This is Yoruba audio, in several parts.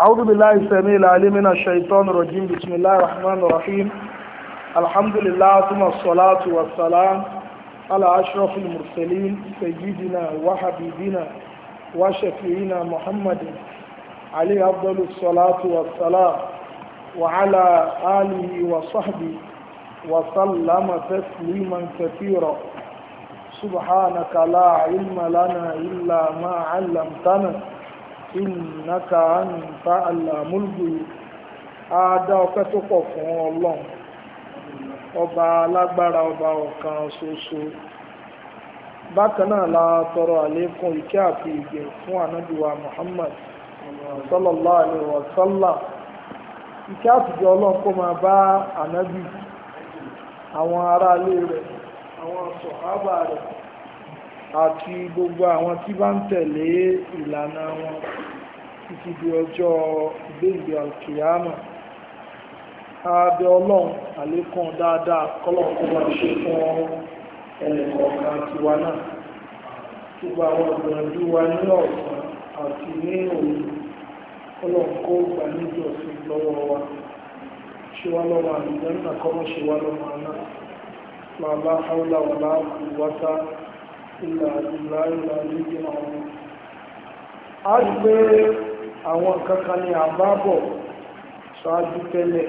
أعوذ بالله السميع العليم من الشيطان الرجيم بسم الله الرحمن الرحيم الحمد لله ثم الصلاة والسلام على أشرف المرسلين سيدنا وحبيبنا وشفيعنا محمد عليه أفضل الصلاة والسلام وعلى آله وصحبه وسلم تسليما كثيرا سبحانك لا علم لنا إلا ما علمتنا إنك أنت علام الغيوب Adá ọpẹ́ tó pọ̀ fún Ọlọ́run ọba alágbára ọba ọ̀kan ṣoṣo bákan náà la tọrọ àlékún ìkẹ́ àti ìgbẹ̀ fún ànábìwa Muhammad sallallahu alaihi wa sallam ìkẹ́ àtijọ́ Ọlọ́run kó máa bá ànábì àwọn aráalé rẹ̀ àwọn sọ̀hábà rẹ̀ àti gbogbo àwọn tí bá ń tẹ̀lé ìlànà wọn títí di ọjọ́ ìgbéǹde alkiyama abẹ ọlọ́run àlékún dáadáa kọ́lọ́run kó máa ṣe fún ẹnìkọ̀ọ̀kan tiwa náà gbogbo àwọn ìgbìyànjú wa ní ọ̀sán àti ní òru kọ́lọ́run kó gbà níjọ́sìn lọ́wọ́ wa ṣe wá lọ́wọ́ àlùjẹ́ náà kọ́mọ́ ṣe wá lọ́wọ́ náà la hawla wala quwwata illa billahi al-aliyyil azim a rí pé àwọn kankan ni àbábọ̀ ṣáájú tẹ́lẹ̀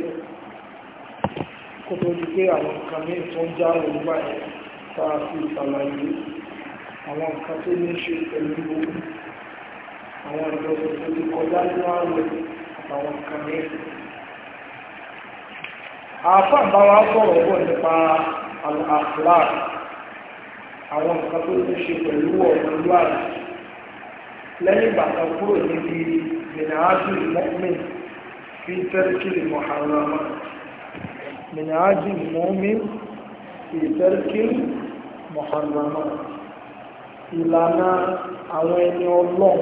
kó tó di pé àwọn nǹkan ní tó ń já òwúgbà ẹ̀ táa fi ìsàlàyé àwọn nǹkan tó ní ṣe pẹ̀lú àwọn ìjọsìn tó ti kọjá nínú ààrẹ àtàwọn nǹkan ní àáfà bá wa sọ̀rọ̀ bọ̀ nípa al-akhlaq àwọn nǹkan tó ní ṣe pẹ̀lú ọ̀rọ̀lúwàrí lẹ́yìn ìgbà kan kúrò níbi minhaju mu'min fi tarkil muharrama minhaju mu'min fi tarkil muharrama ìlànà àwọn ẹni ọlọ́run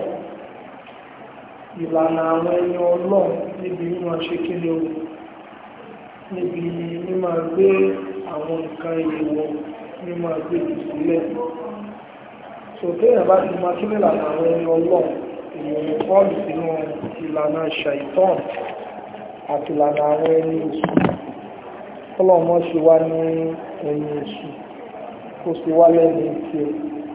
ìlànà àwọn ẹni ọlọ́run níbi mímọ̀ ṣe kí ni o níbi mímọ̀ gbé àwọn nǹkan èèwọ̀ mímọ̀ gbé ìsílẹ̀ sòtẹ́ yẹn bá ti máa kílẹ̀ lànà àwọn ẹni ọlọ́run ìròyìn pọ́ọ̀lù sínú ìlànà ṣàìtàn àti ìlànà àwọn ẹni èṣù ọlọ́mọ ṣe wá ní ẹni èṣù kó sì wá lẹ́nu tí ẹ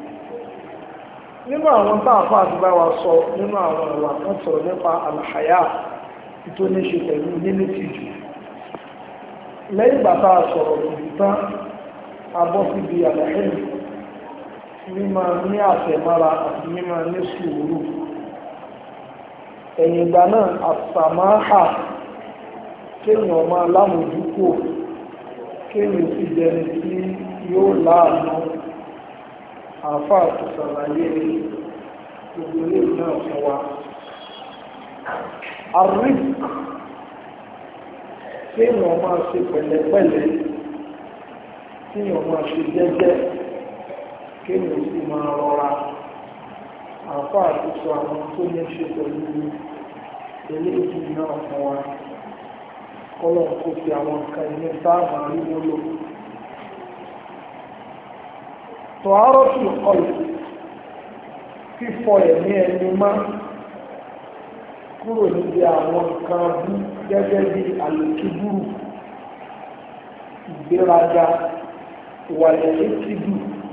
nínú àwọn tá àfáà ti bá wa sọ nínú àwọn ìwà kan sọ̀rọ̀ nípa àlàyà tó ní ṣe pẹ̀lú nínú tìjú lẹ́yìn ìgbà tá a sọ̀rọ̀ tìjú tán a bọ́ síbi àlàyé mímọ ní àtẹ̀mára àti mímọ ní sùúrù ẹ̀yìn ìgbà náà àsàmáhà kéèyàn máa lámòjúkò kéèyàn sì jẹni tí yóò láàánú àáfà tó ṣàlàyé gbogbo ilé náà fún wa àríf kéèyàn máa ṣe pẹ̀lẹ́pẹ̀lẹ́ kéèyàn máa ṣe jẹ́jẹ́ kéèyàn sì máa rọra àfá àtúnṣe àwọn tó ní ṣe pẹ̀lú eléyìí náà fún wa kọ́lọ̀ kó fi àwọn nǹkan ilé sáàmà rí wọ́lò tó àárọ̀ sí ọ̀lù fífọ ẹ̀mí ẹni má kúrò níbi àwọn nǹkan bú gẹ́gẹ́ bí àlòkíbúrú ìgbéraga ìwàlẹ̀ ètìdù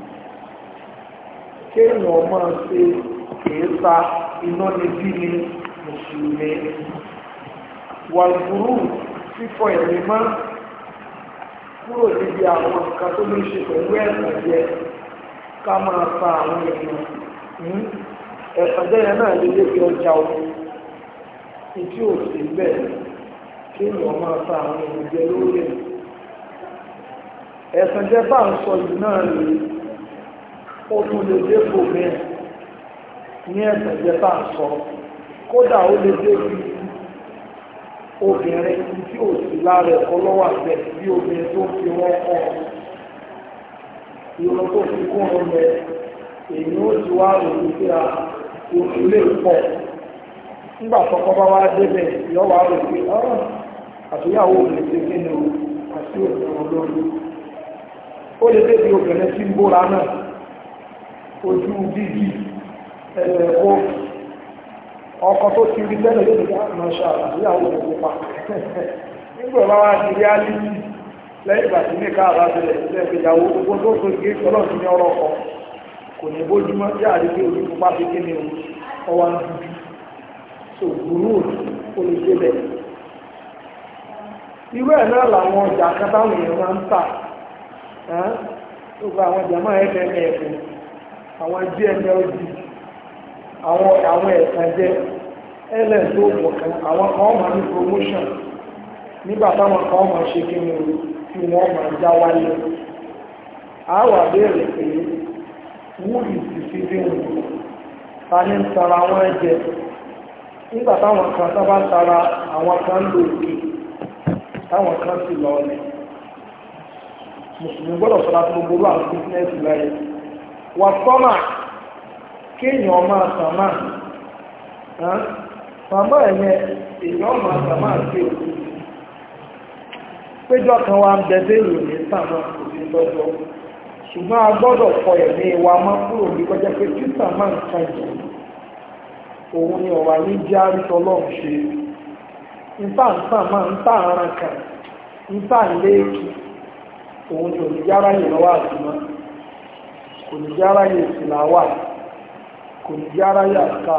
kéèyàn máa ṣe èépa iná níbí ni mùsùlùmí wàlúùrù fífọ ẹ̀mí má kúrò níbi àwọn nǹkan tó ní ṣe pẹ̀lú ẹ̀sán jẹ ká máa fa àwọn èèyàn ẹ̀sán jẹ́ yẹn náà lè lé fi ọjà o ìtí ò sí bẹ́ẹ̀ kéèyàn máa fa àwọn èèyàn jẹ lórí ẹ̀ ẹ̀sán jẹ́ bá ń sọ yìí náà rèé ó tún lè dé bò mẹ́rin ní ẹ̀sẹ̀ jẹ́ bá ń sọ kódà ó lè dé bí obìnrin tí ò sí lára ẹ̀kọ́ lọ́wọ́ àgbẹ̀ bí obìnrin tó fi wọ́n kọ́ ìrọ̀ tó fi kún un lẹ èyí ó ti wá òun pé a oṣù lè pọ̀ nígbà tọkọ bá wá débẹ̀ yọ wá rò pé àtúnyàwó lè ṣe kí ni o àti òṣèlú olórí ó lè débi obìnrin tí ń bóra náà ojú dídì ẹ̀rẹ̀ kó ọkọ tó ti rí tẹ́lẹ̀ yóò nígbà máa ṣe àbúyàwó rẹ̀ pupa nígbà bá wá di reality lẹ́yìn ìgbà tí ní káàbá bẹ̀rẹ̀ sílẹ̀ ìgbéyàwó gbogbo tó tó gé ọlọ́run ti ní ọ̀rọ̀ kọ kò ní bójúmọ́ tí àdéhùn ojú pupa fi kí ni ọwọ́ ń dúdú so gúrú ó lè dé bẹ̀. irú ẹ̀ náà làwọn ọjà kátáwọn èèyàn máa ń tà gbogbo àwọn ọjà máa ń ẹ̀fẹ̀ ẹ̀fẹ̀ àwọn gmld àwọn àwọn ẹ̀sán jẹ́ ls tó pọ̀ kan àwọn kan máa ní promotion nígbà táwọn kan máa ṣe kí ni tí wọ́n máa já wáyé a wà béèrè pé wúlì sì fi bí wọn ta ní ń tara wọn ẹ̀jẹ̀ nígbà táwọn kan sábà ń tara àwọn kan ń lò òkè táwọn kan sì lọ ọlẹ̀ mùsùlùmí gbọ́dọ̀ sọ́ra tó gbogbo àwọn bísínẹ́sì láyé wà sọ́mà kéèyàn máa sàmà sàmà ẹ̀yẹ èèyàn máa sàmà sí òkú péjọ kan wa ń bẹ̀dẹ̀ ìròyìn sàmà kò sí lọ́jọ́ ṣùgbọ́n a gbọ́dọ̀ kọ ẹ̀mí wa mọ́ kúrò ní kọjá pé tí sàmà ń kan jù òun ni ọ̀wà ní jẹ́ àrítọ́ lọ́rùn ṣe níta ń sàmà ń tà àrùn kan níta ń léèkì òun ni òní jára yìí lọ́wọ́ àtúmọ̀ kò ní jára yìí ìsìláwà kò ní jára yìí àká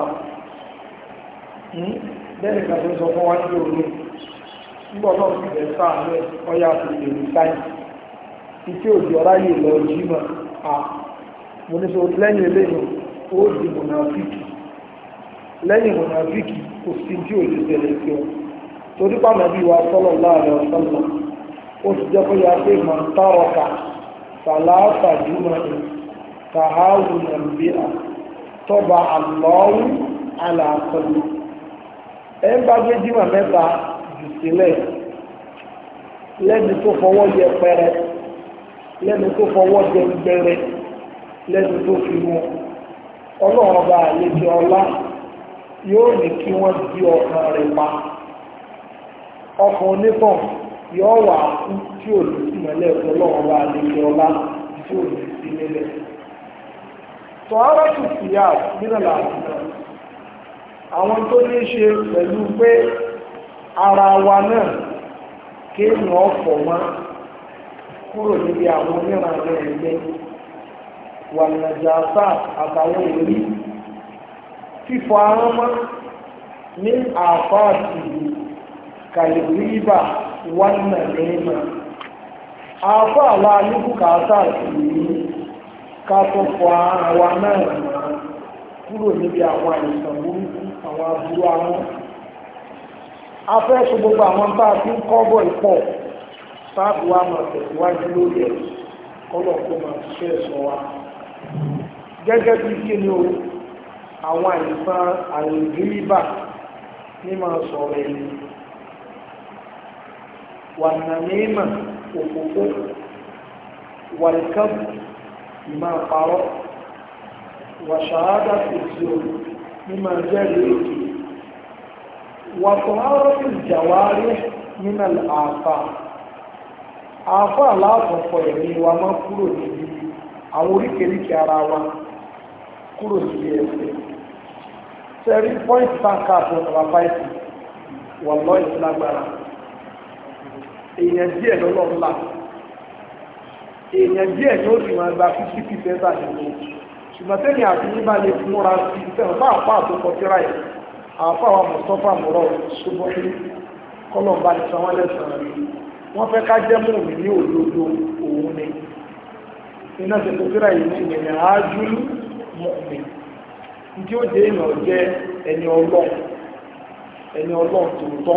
bẹ́ẹ̀ nìkan tó ń sọ fún wa ní òru nígbà náà sì bẹ̀ sáà ní ọya àti èrò sáyẹn títí òjò ọ̀rá yìí lọ jímọ̀ à mo ní sọ lẹ́yìn eléyìí ó di mọ̀nàfíkì lẹ́yìn mọ̀nàfíkì kò sí tí ò lè tẹ̀lé sí ọ torí pàmò bí wa sọ́lọ̀ láàrin ọ̀sánlọ̀ ó ti jẹ́ kó yá pé mọ̀ ń tárọ̀kà sàlàáfà jùmọ̀ ní tàhálù nàìjíríà tọ́ba àlọ́wù àlàkọlù ẹ̀ ń bá gbé jímọ̀ mẹ́ta jù sílẹ̀ lẹ́ni tó fọwọ́ yẹ pẹrẹ lẹ́ni tó fọwọ́ jẹ gbẹrẹ lẹ́ni tó fi mú ọlọ́run ọba àlejò ọlá yóò ní kí wọ́n di ọkàn rẹ̀ pa ọkàn onítàn yóò wà kú tí ò ní sí mọ́lẹ̀ ọlọ́run ọba àlejò ọlá tí ò ní sí nílẹ̀ tọ́hárà tù sí yá nínú làásìkò àwọn tó ní ṣe pẹ̀lú pé ara wa náà kéèyàn ọ̀fọ̀ mọ́ kúrò níbi àwọn onírànlẹ́ ẹ̀gbẹ́ wà nàjàsá àtàwọn èrí fífọ ahọ́n mọ́ ní àfáàtì kàlìríbà wà nà lẹ́mà àfáà wa níbùkátà sí ní ká tó fọ ahọ́n wa náà mọ́ kúrò níbi àwọn àìsàn burúkú àwọn aburú ahọ́n afẹ́ ṣe gbogbo àwọn bá a ti ń kọ́ bọ̀ ìpọ̀ sáàbù wa máa tẹ̀síwájú lórí ẹ̀ kọ́lọ̀ kó máa ṣiṣẹ́ ẹ̀sọ́ wa gẹ́gẹ́ bí kí ni o àwọn àìsàn àìríbà ní máa sọ̀rọ̀ ẹ̀yìn wà nàmímà òfófó wà ìkàbù ìmọ̀ àparọ́ wà ṣàádà fèsì o ní máa jẹ́rìí èkì wà tọ́hárọ́tì ìjàwárí nínú àfà àfà aláàfọ̀fọ̀ ẹ̀mí wa máa kúrò níbi àwọn oríkèríkè ara wa kúrò níbi ẹ̀sẹ̀ sẹ́rí pọ́ìntì táǹkà àti ọ̀nà fáìsì wà lọ́ ìsìlágbára èèyàn díẹ̀ lọ́lọ́ ńlá èèyàn díẹ̀ ni ó sì máa gba fifty percent àdìgbò ṣùgbọ́n tẹ́lẹ̀ àti yíba lè múra sí sẹ́wọ̀n bá àpá àtòkọ tíra ẹ̀ àpá àwọn mustapha mọ̀rọ̀ ṣùgbọ́n ní kọ́lọ̀mbà ní sanwó lẹ́sàn-án rí wọ́n fẹ́ ká jẹ́ mú mi ní òdodo òun ni iná ṣe tó tíra yìí ní ìgbẹ̀yìn àájúlú mọ̀ mi tí ó jẹ́ èèyàn jẹ́ ẹni ọlọ́run ẹni ọlọ́run tòótọ́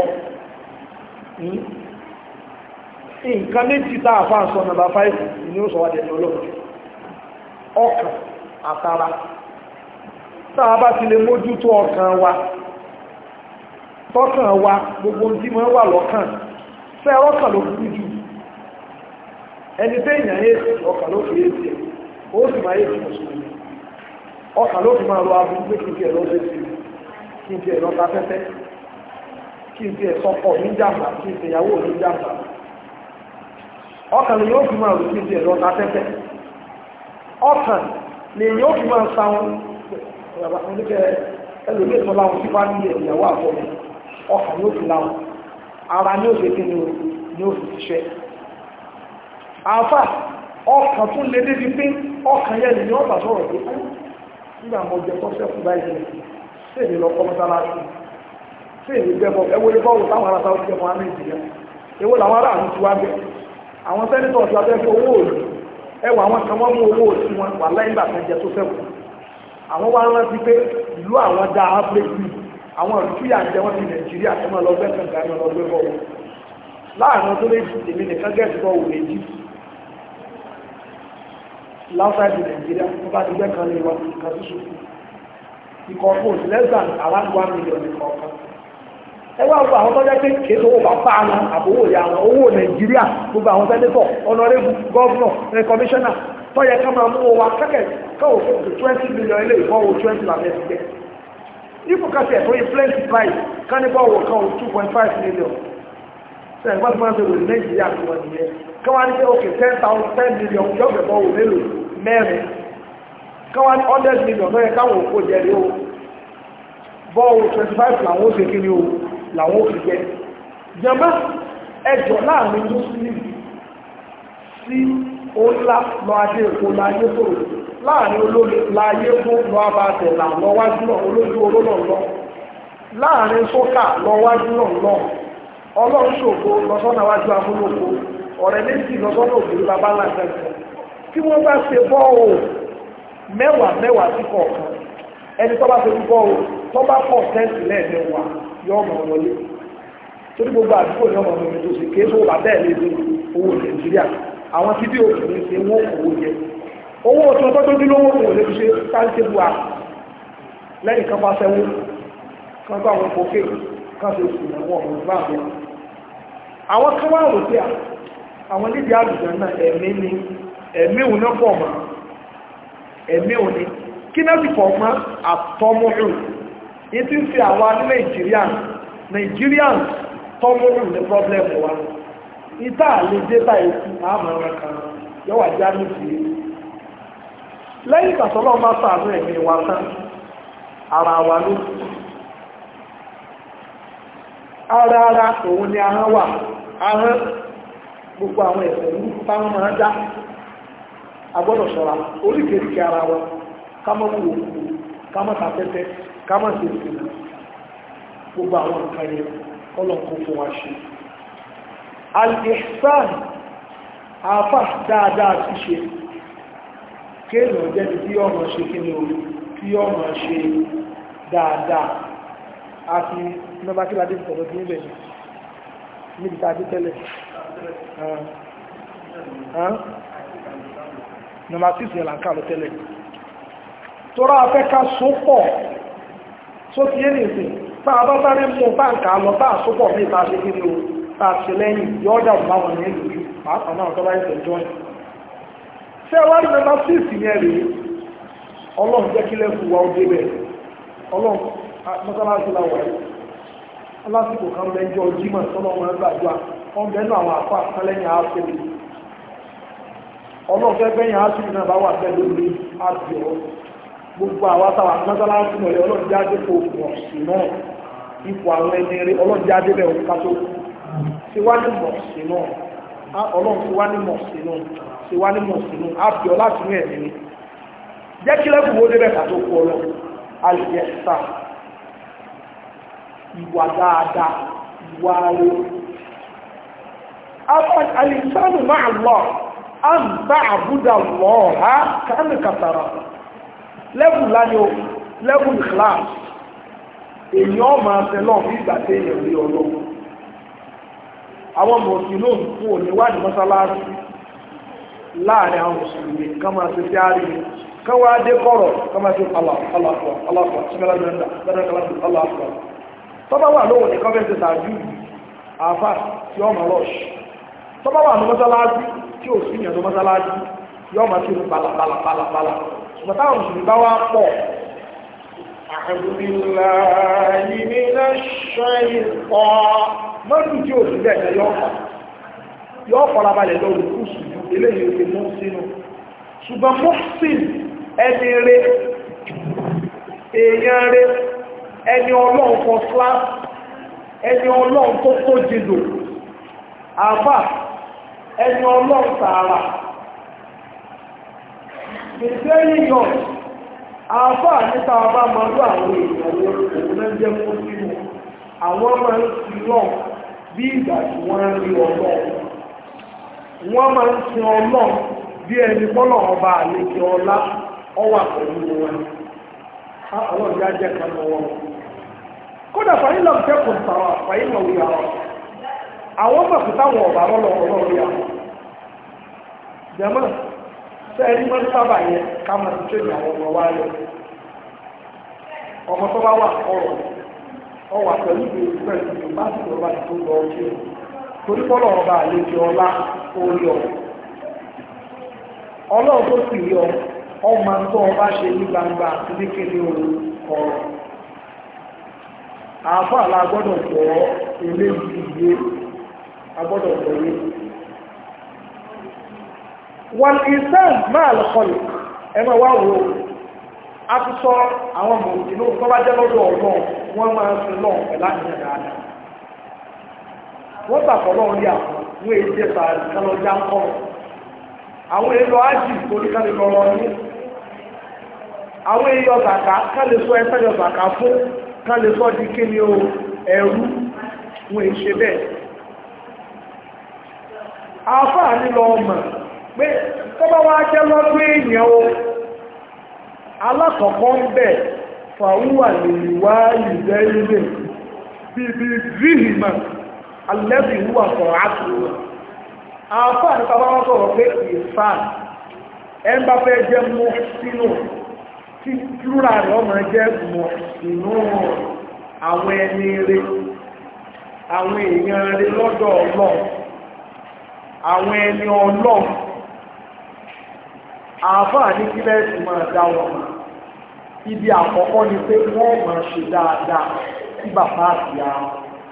nǹkan méjì tá a fà ń sọ nàbà fáìfì ni ó sọ wá dẹni ọlọ́run ọkàn àtara tá a bá ti lè mójútó ọkàn wa tọ́kàn wa gbogbo tí mọ́ wà lọ́kàn fẹ́ ọkàn ló burú jù ẹni tẹ́ èèyàn èsì ọkàn ló fi èsì ó sì máa èsì mùsùlùmí ọkàn ló fi máa lọ abúrú pé kí n tiẹ̀ lọ sí sí kí n tiẹ̀ lọ ta fẹ́fẹ́ kí n tiẹ̀ sọkọ̀ ní jàmbá kí n tiẹ̀ yàwó ní jàmbá ọkàn lè yóò fi máa rò kí n tiẹ̀ lọ ta fẹ́fẹ́ ọkàn lè yóò fi máa sáwọn oníkẹ́ ẹlòmíì tó láwọn tí fámìlì ìyàwó àfọmọ ọkàn yóò fi láwọn ara ní òfin kí ni ó fi ṣiṣẹ́ àfà ọkàn tún lè débi pé ọkàn yẹn ni wọ́n bá sọ̀rọ̀ pé nígbà mo jẹ tó sẹ́kù báyìí sí èmi lọ kọ́ mọ́sálásí sí èmi gbẹ́bọ̀ ẹwọ́ ilé bọ́ọ̀lù táwọn ará sáwọ́ ti jẹ́ fún àmì ìjìyà èwo làwọn ará àmì ti wá bẹ́ àwọn sẹ́nitọ̀ ti wá bẹ́ fún owó òòlù ẹwà àwọn kan wọ́n mú owó òsì wọn wà láyé nígbà kan jẹ tó sẹ́kù àwọn wá rántí pé ìlú àwọn dá áfíríkì àwọn ìtúyà ń jẹ wọn ti nàìjíríà tó máa lọ gbẹ́ kànga ní ọlọ́gbẹ́ bọ́ọ̀lù láàrin ọdún méjì èmi nìkan gẹ̀ẹ́sì bọ́ọ̀lù méjì láfáìdì nàìjíríà tó bá ti gbẹ́ kan lè wá kan tó ṣòfò ikọ̀ fún less than around one million ìkọ̀ọ̀kan ẹwà gbogbo àwọn tọ́jọ́ pé kìí sọ owó bàbá àwọn àbówó ìyá àwọn owó nàìjíríà gbogbo àwọn sẹ́nẹ́tọ̀ ọ̀nàrẹ́bù gọ́ọ̀nà ẹ̀ kọmíṣánná tọ́yẹ ká máa mú wa kẹ́kẹ́ káwọ̀ fún twenty million ilé ìfọwọ́ twenty làbẹ́ ti gbẹ́ ipò kásì ẹ̀ tó influence price kánífọ̀wọ̀ kan two point five million sẹ́yìn bá ti máa ń sọ̀rọ̀ nàìjíríà tó wọ́n nìyẹn káwá ní pé okay ten thousand ten million yọ̀ọ̀bẹ̀ bọ́wọ̀ mélòó mẹ́rin káwá ní hundred million lọ́yẹ káwọn òkú jẹ́rìí o bọ́ọ̀wọ̀ twenty five làwọn ó ṣe kí ni o làwọn òfin jẹ́ jẹmọ́ ẹjọ́ láàrin muslim sí ọlá lọ adé èkó láyé tó láàrin olóòlè láyé fún lọ abàtẹ̀ là lọ wájú náà olójú oró náà lọ láàrin sókà lọ wájú náà lọ ọlọ́run ṣògo lọ́sọ́nà wájú amúlòkó ọ̀rẹ́ méjì lọ́sọ́nà òbí bàbá làjẹsẹ̀ tí wọ́n bá ṣe bọ́ọ̀ mẹ́wàá mẹ́wàá sí kọ̀ọ̀kan ẹni tó bá ṣe bọ́ọ̀ tó bá pọ̀ tẹ́ǹtì lẹ́ẹ̀mẹ́wàá yọ ọmọ wọlé torí gbogbo àdúgbò ní ọmọ mi tó sì ké tó wà bẹ́ẹ̀ lè dé owó nàìjíríà àwọn tí bí òkùnrin ṣe wọ́n owó jẹ owó tí wọ́n tọ́jú lówó kò lè fi ṣe táńtébù à lẹ́yìn kan bá fẹ́wó kan bá wọn kókè kan fi sùn àwọn ọmọ ìgbà wọn àwọn kan wá rò pé àwọn nídìí àlùjọ náà ẹ̀mí ni ẹ̀mí òun náà pọ̀ mọ́ ẹ̀mí òun ni kí náà sì pọ̀ mọ́ àtọ́mọ́rùn ní tí ń fi àwọn ní Nigerian Nigerians tọ́mọ́rù ní problem wa ìta lè dé báyìí sí àmàrà kan yọ́wà já ní sí lẹ́yìn ìgbàsọ́lọ́ bá sàánú ẹ̀mí wa tán ara wa ló ara ara òun ni ahọ́n wà ahọ́n gbogbo àwọn ẹ̀sẹ̀ ní táwọn máa dá agbọ́dọ̀ ṣọ́ra oríkèríkè ara wa ká mọ́ wò ká mọ́ tàtẹ́tẹ́ kámọ̀ sí ìsinmi gbogbo àwọn nǹkan yẹn ọlọ́nkó fún wa ṣe al-ihsan àfà dáadáa ti ṣe kéèyàn jẹ́ni tí ọmọ ṣe kí ni orí tí ọmọ ṣe dáadáa àti nọba kí ládé ìtọ̀rọ̀ tí níbẹ̀ níbi tàbí tẹ́lẹ̀ nọba tí ìsìn ìlànkà lọ tẹ́lẹ̀ tọ́rọ afẹ́ ká sópọ̀ tó ti yé nìsí táà bá sáré mú báǹkà lọ táà sópọ̀ ní ìta ṣe kí ní o táà ṣe lẹ́yìn yọ́dà báwọn ní ìlú pàápàá náà tọ́lá ẹ̀sẹ̀ jọ́ ṣé wá ní mẹ́ta sí ìsìn yẹn rèé ọlọ́run jẹ́ kí lẹ́kù wa ó débẹ̀ ọlọ́run mọ́sálásí la wà yìí lásìkò kan lẹ́jọ́ jímọ̀ tọ́lọ́run gbàdúrà wọ́n bẹ́ẹ̀ náà àwọn àpá àtàlẹ́yìn àásìrì ọlọ́run fẹ́ bẹ́yìn àásìrì náà bá wà bẹ́ẹ̀ lórí àbíọ́ gbogbo àwọn àtàwà mọ́sálásí mọ̀lẹ́ ọlọ́díájé kò mọ̀ sí náà ipò àwọn ẹni rí ọlọ́díájé bẹ̀ òun kátó sí wá ní mọ̀ sí náà ọlọ́run sí wá ní mọ̀ sí náà sí wá ní mọ̀ sí náà ábíọ́ láti ní ẹ̀mí ni jẹ́ kí lẹ́kùn wo débẹ̀ kátó kú ọlọ́ alìyẹsà ìwà dáadáa ìwà rẹ̀ alìsánù máa lọ an bá àbúdà lọ́ọ̀ha kánì kàtàrà lẹ́bù láyé o lẹ́bù class èyí ọmọ àtẹlọ́ bí ìgbà tí èèyàn rí ọlọ́wọ́ àwọn mọ̀sílò fún òníwádìí mọ́sálásí láàrin àwọn mùsùlùmí ká máa ṣe tí a rí ká wá dé kọ́rọ̀ ká máa ṣe aláàfọ́ aláàfọ́ símẹ́lá mẹ́ta bẹ́rẹ̀ aláàfọ́ tọ́bá wà lóhùn ní kọ́fẹ́ ṣe tàbí àfà tí ọmọ rọ́ṣ tọ́bá wà ní mọ́sálásí tí ò sí ìyànjú mọ́sálásí yọ́ máa ṣe pàlàpàlàpàlà ṣùgbọ́n táwọn mùsùlùmí bá wá pọ̀ أعوذ بالله من الشيطان mọ́tò tí ò sí bẹ́ẹ̀ yọ ọ̀fà yọ ọ̀fọ̀ra balẹ̀ lọ òkú sùjú eléyìí òkè mú sínú ṣùgbọ́n mọ́sìn ẹni rẹ èèyàn rẹ ẹni ọlọ́run kan slá ẹni ọlọ́run tó tó jìdò àbá ẹni ọlọ́run tààrà gbèsè yíyọ àbá níta ọba máa lọ àwọn èèyàn òun náà jẹ́ fún sínú àwọn máa ń sin náà bí ìgbà tí wọ́n ń rí ọlọ́run wọ́n máa ń sin ọlọ́run bí ẹni bọ́lọ̀ ọba àlejò ọlá ọwà pẹ̀lú wọn ọlọ́run yá jẹ́ kan lọ́wọ́ kódà fàyín lọ kẹ́kọ̀ọ́ sàwà fàyín lọ wíyà wọn àwọn mọ̀kú táwọn ọ̀bà lọ́lọ́ ọlọ́run yà wọn jẹ́mọ́ sẹ́ẹ̀rí mọ́ sábà yẹn ká máa ti tẹ́lẹ̀ àwọn ọmọ wa lọ ọmọ tó bá wà ọrọ̀ ọwà pẹ̀lú ìgbésí pẹ̀lú ìgbésí bá ti lọ́ba tó lọ ọkẹ́ torí bọ́lọ̀ ọba àlejò ọlá orí ọ̀rọ̀ ọlọ́run tó sì rí ọ ọmọ tó ọba ṣe ní gbangba àti ní kéde ọ̀rọ̀ àáfà la gbọ́dọ̀ gbọ́ eléyìí yé a gbọ́dọ̀ gbọ́ yé wọn ìsàn máa lọ kọlù ẹ máa wá wo a ti sọ àwọn mọ̀lùmí tó bá jẹ́ lọ́dọ̀ ọ̀gbọ́n wọ́n máa ń sin lọ́ọ̀ pẹ̀lú àníyàn dáadáa wọ́n gbàgbọ́ lọ́wọ́ ní àwọn wọ́n èyí jẹ́ sàárì kálọ́jà ń kọ́ àwọn èèyàn ájì torí ká lè lọ lọ ní àwọn èèyàn zàkà ká lè sọ ẹsẹ̀ yọ zàkà fún ká lè sọ di kí ni o ẹrú wọ́n èyí ṣe bẹ́ẹ̀ àáfàá nílọ ọmọ pé tọ́bá wá jẹ́ lọ́dún èèyàn o alákọ̀ọ́kọ́ ń bẹ̀ fàúwà lè wá ìjẹ́ ilé bíbí zihima alẹ́bí wúwà sọ̀rọ̀ àtúwà àfáà ní bàbá wọn sọ̀rọ̀ pé ìfàn ẹn bá fẹ́ jẹ́ mọ́ sínú tí júra rẹ̀ ọmọ jẹ́ mọ́ sínú àwọn ẹni rẹ̀ àwọn èèyàn rẹ̀ lọ́dọ̀ ọlọ́ àwọn ẹni ọlọ́ àfáà ní kí lẹ́sìn máa dá wọn ibi àkọ́kọ́ ni pé wọ́n máa ṣe dáadáa sí bàbá àti àwọn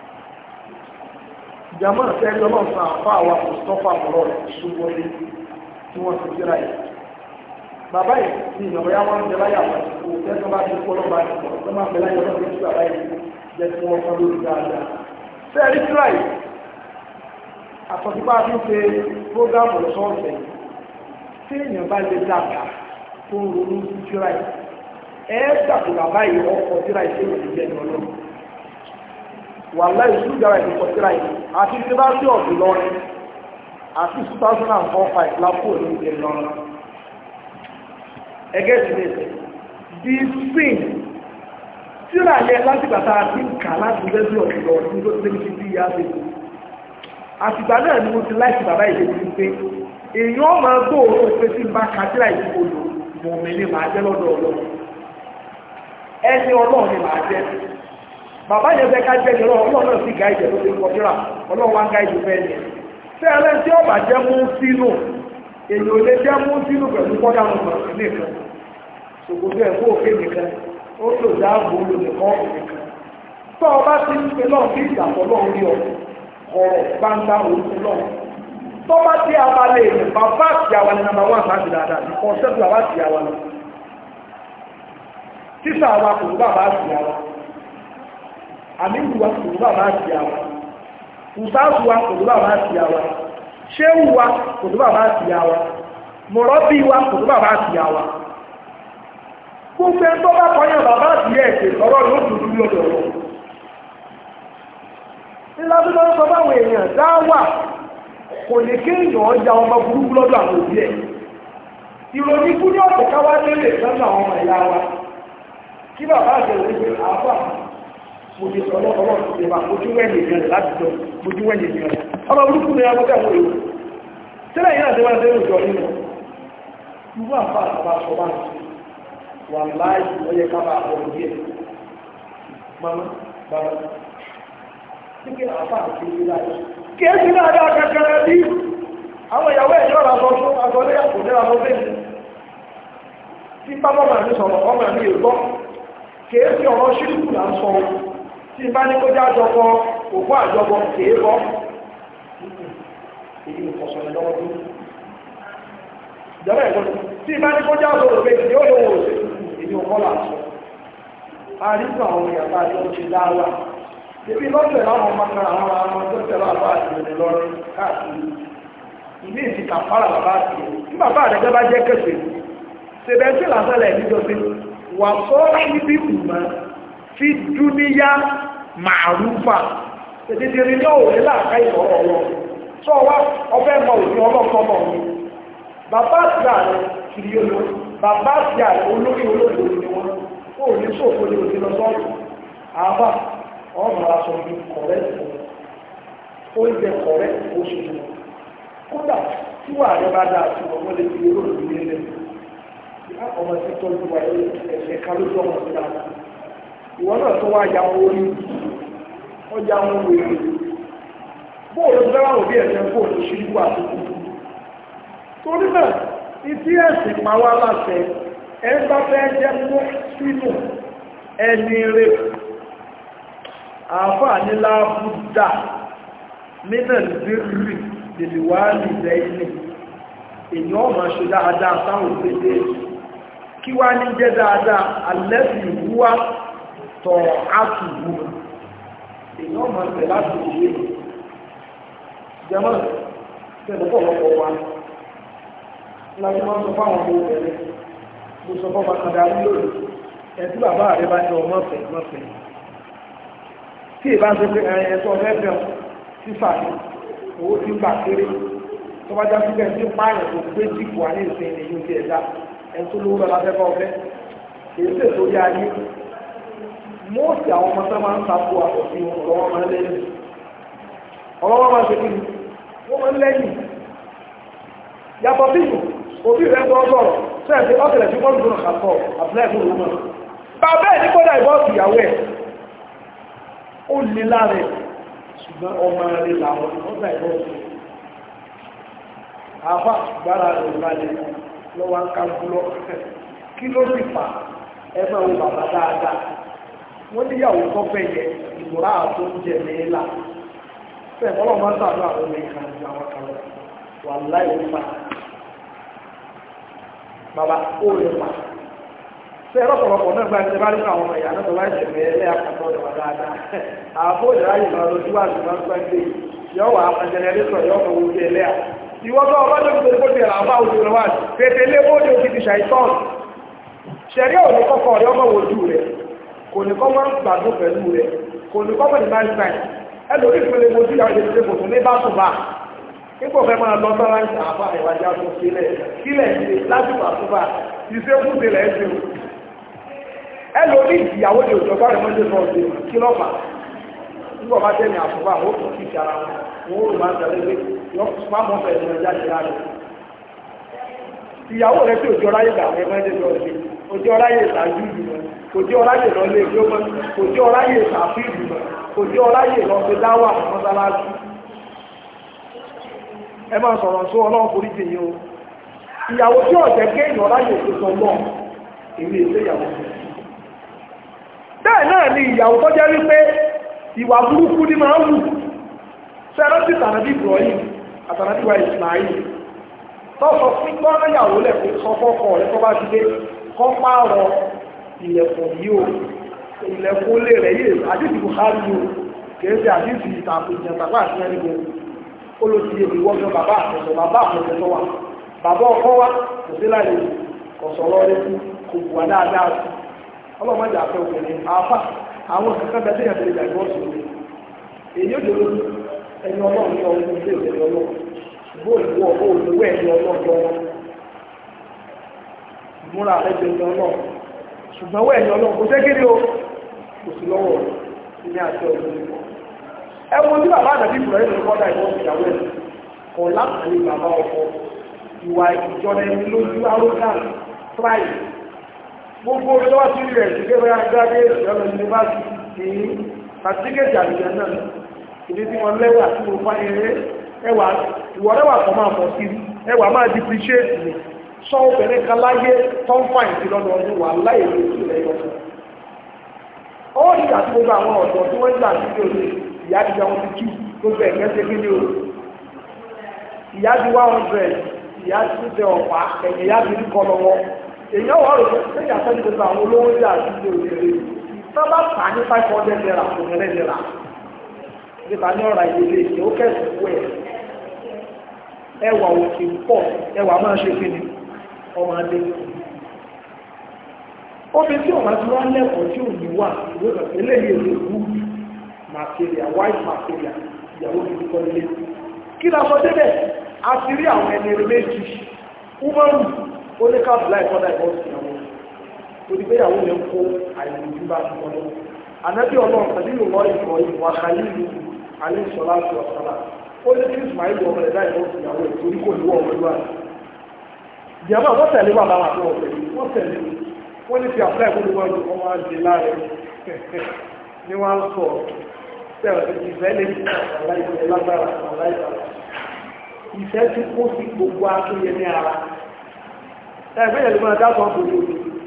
jama sẹ́yìn lọ́nà fún àfa àwa mustapha mọ̀rọ̀ ṣùgbọ́n tí wọ́n ti kíra yìí bàbá yìí ní ìyàwó yà wọ́n jẹ́ láyà wọ́n kò tẹ́sán bá ti kọ́ lọ́ba ti pọ̀ tó máa bẹ̀rẹ̀ yọ̀ọ́ lọ́dún tí bàbá yìí jẹ́ tí wọ́n fọ́n lórí dáadáa sẹ́yìn kíra yìí àtọ̀sípá fi ń ṣe prógámù lọ́sọ̀ọ̀sẹ̀ tí èèyàn bá lè dàgbà tó ń ronú sí kíra yìí ẹ̀ẹ́dàgbò bàbá yìí ọkọ̀ kíra yìí ṣé ìjẹ́ ní ọlọ́run wà láì ṣúgbàrà ìdíkọ̀ síra yìí àti tí bá sí ọ̀dù lọ́rin àti 2004-5 lápò ní ìdè lọ́rin ẹgẹ́ sí lè di spain síra yẹ láti gbàtà àti nkà láti lẹ́bí ọ̀dù lọ́rin ní tó tẹ́lẹ̀ fi bí ìyá bèbè àtìgbà náà ni mo ti láìsí bàbá ìdè ti pé èèyàn máa gbóòórùn pé tí n bá ka síra ìdíkọ̀ lò mọ̀ mi ni màá jẹ́ lọ́dọ̀ ọlọ́run ẹni ọlọ́run ni màá jẹ́ bàbá yẹn fẹ́ ká jẹ́ ní ọlọ́run ọlọ́run náà sì gáìdì tó ti ń kọjúra ọlọ́run wá ń gáìdì fẹ́ ni ṣé ẹlẹ́ni tí ọba jẹ́ mú sínú èyí ò lè jẹ́ mú sínú pẹ̀lú kọ́dà wọn mọ̀ sí nìkan ṣòkòtò ẹ̀ kó òkè nìkan ó lò dáàbò lò nìkan ọ̀hún nìkan tó ọba ti ń pe náà kí ìdàpọ̀ náà rí ọ ọ̀rọ̀ gbangba òun náà tó bá tí a bá lè rìn bàbá àti àwa ni nàmbà wà sáàbì dáadáa ní kọ́ńtẹ́tù bàbá àti àwa lọ tíṣà wa kò bàbá àti àwa àmìlú wa kò bá bá ti àwa ìsáàsù wa kò bá bá ti àwa ṣéwù wa kò bá bá ti àwa mọ̀rọ́bí wa kò bá bá ti àwa gbogbo ẹgbọ́ bá kọyàn bàbá àti ẹ̀ẹ̀kẹ́ ọ̀rọ̀ ló dùdú lọ́dọ̀ ọ̀rọ̀ nílá tó lọ́dọ̀ sọ báwọn èèyàn dáwà kò ní kí èèyàn ọjà ọmọ burúkú lọ́dọ̀ àwọn òbí ẹ̀ ìròyìn fún ní ọ̀pọ̀ káwá lélẹ̀ sọ́nà àwọn ọmọ ìyá wa kí bàbá àti ẹ̀wọ̀n àbá mo ti sọ lọ́wọ́ ọlọ́run ti bá mojú wẹ́ẹ̀lì ìgbẹ̀rẹ̀ rẹ̀ láti jọ mojú wẹ́ẹ̀lì ìgbẹ̀rẹ̀ rẹ̀ ọmọ burúkú ni ọmọ tẹ̀wọ́ èrò sílẹ̀ yìí náà ti máa tẹ́lẹ̀ òjò nínú irú àpá àtàbà sọ bá ń wà láì ọyẹ ká bá bọ̀ díẹ̀ mama bàbá tí kí àpá àti ìlú láì kí é sí náà dá kankan bí àwọn ìyàwó ẹ̀yọ́ ra sọ fún agbọ́lé àpò ní àwọn bẹ́ẹ̀ tí pápá màá ní sọ̀rọ̀ ọmọ mi ò gbọ́ kì é sí ọ̀rọ̀ ṣíríkù là ń sọ tí bá ní kó já àjọpọ̀ òkú àjọpọ̀ kìí bọ́ èyí ìfọ̀sọ̀rọ̀ lọ́wọ́ tó ìjọba ẹ̀gbọ́n tí bá ní kó já àjọpọ̀ pé yóò lówó òṣèlú èyí òkọ́ là ń sọ àríkà àwọn ìyàbá àti oṣù dáwà ibi lọ́sẹ̀ láwọn ọmọ kan àwọn ọmọ tó tẹ̀lé àbá àti ìrìn lọ́rùn káàkiri ìní ìsì kàfàrà bàbá àti tí bàbá àdẹ́gbẹ́ bá jẹ́ kẹsẹ̀ ṣẹbẹ̀ tí làṣẹlẹ̀ níjọsí wà sọ níbi ìmọ̀ fi dúníyá màrúfà tètèrè ní òwe láàká ìfọ̀rọ̀ ọ̀rọ̀ tó wá ọfẹ́ mọ òfin ọlọ́kọ́mọ mi bàbá àti ààrẹ kiri olóò bàbá àti ààrẹ olórí olóògbé ni wọn ó ní sóòfò ní òfin lọ sọ́ọ̀tù àbá ọmọ aṣọ bí kọ̀rẹ́ oúnjẹ kọ̀rẹ́ oṣù tó kódà tí wà rẹ bá dáa tí wọn lè fi olóògbé nílẹ̀ ọmọ tí tọ́jú wa ẹ̀ṣẹ̀ ká lójú ọmọ sí dáadáa ìwọ náà tó wá ya wọn orí ọjà wọn wèrè bóòlù fẹ́ràn òbí ẹ̀sẹ̀ bóòlù ṣíríkù àtúkù torí náà ìtí ẹ̀sìn pa wá láṣẹ ẹ bá fẹ́ jẹ́ mú sínú ẹni rẹ̀ àáfàá ní láàbùdà nínà lírì lèlìwà nìlẹ̀ ilé èyàn ọmọ ṣe dáadáa sáwọn òpédé kí wá ní jẹ́ dáadáa alẹ́bì ìwúwá tọ̀ átùgbù èyàn ọmọ ṣe láti ìwé jẹmọ́ tẹ́lẹ̀pọ̀ lọ́pọ̀ wa láti máa sọ fáwọn ọmọ obìnrin mo sọ fọ́ bàtàdà lórí ẹ̀tí bàbá rẹ̀ bá jẹ ọmọ fẹ̀ mọ́fẹ̀ tí ìbá ṣe pé ẹ̀yẹ̀tọ́ ọ̀fẹ́fẹ́ sífà ní owó tí ń gbà kéré tó bá já síbẹ̀ tí pààyàn tó gbé jìkù wà ní ìsìn ìlú ti ẹ̀dá ẹni tó lówó lọ́la fẹ́fẹ́ ọ̀fẹ́ èyí sì tó yá ayé mọ́ọ̀sì àwọn ọmọ tó máa ń takò àtọ̀sí ọlọ́wọ́ máa ń lẹ́yìn ọlọ́wọ́ máa ṣe kí ni wọ́n máa ń lẹ́yìn yàtọ̀ bíbù òbí rẹ̀ gbọ́ sọ̀rọ̀ sẹ́ẹ̀sì ọ́sẹ̀lẹ̀ tí wọ́n gbọ́nà kàtọ̀ àbúlẹ̀ fún òun náà bàbá ẹ̀ ní kọ́dà ìbọ́ọ̀sì ìyàwó ẹ̀ ó lè láre ṣùgbọ́n ọmọ rẹ̀ làwọn ọgbà ìbọ́ọ̀sì àfà gbára rẹ̀ balẹ̀ lọ́wọ́ ń kálukúlọ́ kí ló sì fà ẹgbẹ́ wo bàbá dáadáa wọ́n níyàwó tó fẹ́ yẹ ìmúra àtó ń jẹ nílá fẹ́ ọlọ́run máa ń sàánú àwọn ọmọ ìkànnì ju àwọn kan lọ wà láì ó fà bàbá ó lè fà fẹ́ ọlọ́pọ̀lọpọ̀ náà gba ẹsẹ̀ bá nínú àwọn ọmọ ìyá náà tó bá ẹsẹ̀ fẹ́ ẹlẹ́ àkàtọ̀ ọ̀dọ̀ dáadáa àbó ìdáyé máa lọ síwájú máa ń pẹ́ gbé yọ wà jẹnẹrétọ̀ yọ ọmọ ojú ẹlẹ́à ìwọ́tọ̀ ọlọ́dọ̀ tó kó tẹ̀lé àwọn bá ojú rẹ̀ wá pèpè lé bóde òkè ti ṣàìtọ́n ṣẹ̀rí òní kọ́kọ́ rẹ̀ ọmọ wojú rẹ̀ kò ní kọ́ máa ń gbàdún pẹ̀lú rẹ̀ kò ní kọ́ mọ̀ní máa ń sàn ẹlòmí ìpele mojú ìyàwó ìdílé kò tún ní bá tún bá ipò fẹ́ máa lọ sára ń sàáfà ìwájà tó sílẹ̀ sílẹ̀ ìdílé lásìkò àtúbà ìṣe fún ìdílé ẹ̀sìn ẹlòmí ìyàwó ní òjò bá rẹ̀ mọ́jú sọ ọ̀sẹ̀ kí lọ́fà nígbà bá tẹ̀lé àtúbà ó tún kí ìṣara wọn ó rò máa ń tẹ̀lé pé má mọ́ fẹ́ ìrìn àjá ṣe láàrin ìyàwó rẹ̀ tí òjò ráyè gbà ẹgbẹ́ ẹgbẹ́ lọ sí òjò ráyè ìtàjú ìlú òjò ráyè lọ lé ìlú mọ́ òjò ráyè ìtàfí ìlú òjò ráyè lọ sí dáwà mọ́sálásí ẹ máa sọ̀rọ̀ sọ ọlọ́run forí jì yín o ìyàwó tí ọ̀jẹ̀ kéèyàn ráyè òṣèṣọ lọ èmi èsè ìyàwó bẹ́ẹ̀ náà ni ìyàwó tó jẹ́ wípé ìwà burúkú ni máa ń wù sẹ́rọ́tì tàbí Ibrahim àtàràbíwá Ismail tọ́sọ fún gbọ́nàyàwó lẹ́kùn sọ fọ́kọ̀ rẹ̀ tó bá ti dé kọ́ pààrọ̀ ilẹ̀kùn yìí o ilẹ̀kùn lè rẹ̀ yìí àdìsí Buhari o kèése àdìsí ìtàkùn ìjẹ̀ntàkùn àti ẹnìgbò ó ló ti yé ìwọ́gbọ́n bàbá àtẹ̀sọ̀ bàbá àtẹ̀sọ̀ tó wà bàbá ọkọ wa kò sí láyé kò sọ̀rọ̀ rẹ̀ kò bùwà dáadáa sí ọlọ́mọdé àfẹ́ òkèlè àfà àwọn kankan bẹ́ẹ̀ tẹ̀yàn tẹ̀lé ìgbàgbọ́ sí èyí ó dèrò ẹni ọlọ́run ní ọdún ilé ìwé ọlọ́run bóòlù wọ bóòlù wẹ̀ ní ọlọ́run lọ́wọ́ ìmúra ẹgbẹ́ ní ọlọ́run ṣùgbọ́n wẹ̀ ní ọlọ́run kò ségéré o kò sí lọ́wọ́ ní àti ọdún nípa ẹwọ́n tí bàbá àdàbí ìbùrọ̀ yìí lọ́kọ́ dá ìwọ́n ìyàwó ẹ̀ kọ̀ lápàlẹ̀ bàbá ọkọ ìwà ìjọba ẹni lójú arrogant pride gbogbo olówó tí rẹ̀ sí gẹ́gẹ́ agbáde ìjọba yunifásitì ní pàtíkẹ́tì àlùjẹ náà ìdí tí wọ́n lẹ́wà tí mo fá eré ẹwà ìwọ̀rẹ́wà kan máa pọ̀ sí ẹwà máa depreciate ni sọ obìnrin kan láyé tó ń fà ìsí lọ́dọ̀ ọdún wà láyé ló sì lẹ́yọ fún ó ní àti gbogbo àwọn ọ̀dọ́ tí wọ́n ń gbà sí òde ìyá ti jẹun ti tú gbogbo ẹ̀kẹ́ ṣe kí ni o ìyá ti wá hundred ìyá ti tẹ ọ̀pá ẹ̀yìn ìyá ti rí kọ́ lọ́wọ́ èèyàn wà rò pé ìyá sẹ́ni gbogbo àwọn olówó jà sí òde sábà tà ní five hundred naira kò ní rẹ̀ naira nípa ní ọ̀rọ̀ ìdílé ìṣe ó kẹ́sì kú ẹ̀ ẹwà òkè pọ̀ ẹwà máa ṣe kí ni ọmọ adé obìnrin tí ọmọ tí wọ́n lẹ́kọ̀ọ́ tí ò ní wà ìwé eléyìí èdè good material white material ìyàwó ti kọ́ ilé kí la sọ débẹ̀ a ti rí àwọn ẹni méjì umaru oníkàbùlá ìfọ́dà ìbọ́sì ìyàwó torí pé ìyàwó yẹn kó àìlèjú bá ti kọ́ lọ́wọ́ ànábì ọlọ́run pẹ̀lú ìwọ ìfọ̀ ìwà kàlílù alẹ́ ìṣọ́lá àti ọ̀sálà ó ní kí ismail ọmọ rẹ̀ láì lọ́sì ìyàwó ẹ̀ torí kò ní wọ́n ọmọ ìlú àti ìjàmbá wọ́n tẹ̀lé wà láwọn àti wọ́n tẹ̀lé wọ́n tẹ̀lé wọ́n ní fi àpẹ́ ìkó níwọ̀n ju ọmọ àjẹ láàrẹ ní wọ́n sọ sẹ́wọ̀n ìfẹ́ lè ní àláìsẹ̀ lágbára àláìsẹ̀ ìfẹ́ tí kó sí gbogbo akéye ní ara ẹgbẹ́ yẹn lè máa dá sọ́n gbogbo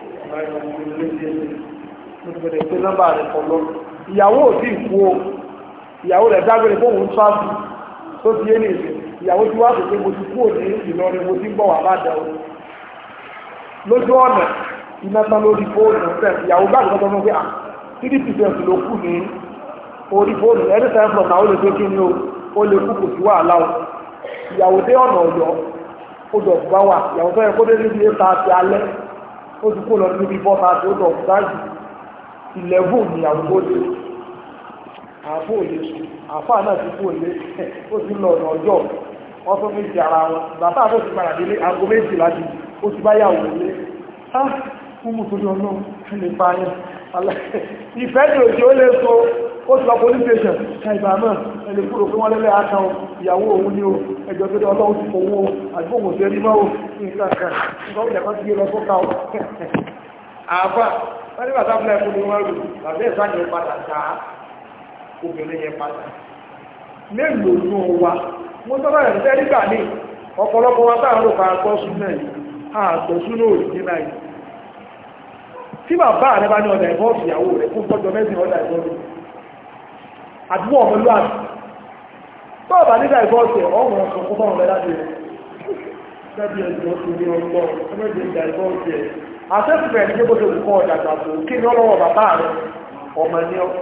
ìgbẹ̀rẹ̀ pé nọ́mbà rẹ̀ kọ̀ lọ ìyàwó ò sí ìkú o ìyàwó rẹ̀ dágbére fóun ń tọ́jú tó ti yé ní ìsìn ìyàwó tí wá pèsè mo ti kú òní Ìlọrin mo ti ń bọ̀ wà bá dẹ̀ o lójú ọ̀nà iná tán lórí fóònù fẹ́ ìyàwó gbàgbé tọ́tọ́ fún pé à three percent ló kù ní orí fóònù ẹni time from now ó lè gbé kí ni o ó lè kú kò sí wàhálà o ìyàwó dé ọ̀nà ọ̀yọ́ ó dọ̀ bá wà ìyàwó tó yẹ kó dé níbi eight thirty alẹ́ ó ti kó lọ níbi four thirty ó dọ̀ dájú eleven ìyàwó tó dé àfọ òye sùn àfọ àná ti kú òye ó ti lọ ọ̀nà ọjọ́ wọ́n tún méjì ara wọn bàbá àbọ̀ ti padà délé aago méjì láti ó ti bá yàwó lé fún mú torí ọlọ́run lè pa ayẹ́ ìfẹ́ ní òjò ó lè so ó ti lọ police station ṣàìbà náà ẹni kúrò pé wọ́n lẹ́lẹ́ àkàn ìyàwó òun ní o ẹjọ́ tó dé ọlọ́run ti fowó àgbóhùn sí ẹni mọ́wó nǹkan kan nǹkan ó jẹ́kọ́ sí gbé lọ sókà ó àbá wọ́n ní bàtà fúnlẹ̀ fún ni wọ́n rù bàbá ẹ̀ sáà yẹn padà dá obìnrin yẹn padà mélòó nù wa mo sọ́dọ̀ ẹ̀ fẹ́ nígbà ní ọ̀pọ̀lọpọ̀ wa táà ń rò pa àgbọ̀ sún náà yìí àgbọ̀ sún náà òjì náà yìí tí bàbá rẹ bá ní ọ̀dà ìbọ́ọ̀sì ìyàwó rẹ̀ fún tọ́jọ mẹ́sìn ọ̀dà ìbọ́ọ̀sì àdúgbò ọmọlúwàbí tọ́ọ̀bà nígbà ìbọ́ọ̀sì ọ̀rùn ọ̀sán fún bọ́ọ̀rùn rẹ̀ láti rẹ̀ lẹ́bí ẹ̀jọ́ tó ní ọgbọ́ ẹgbẹ́jẹ̀ ìgbà ìbọ́ọ̀sì ẹ̀ àtẹ́sìfẹ̀ ní gbogbo olùkọ́ ọ̀dà gbàgbó kí ní ọlọ́wọ́ bàbá rẹ̀ ọmọ ní ọ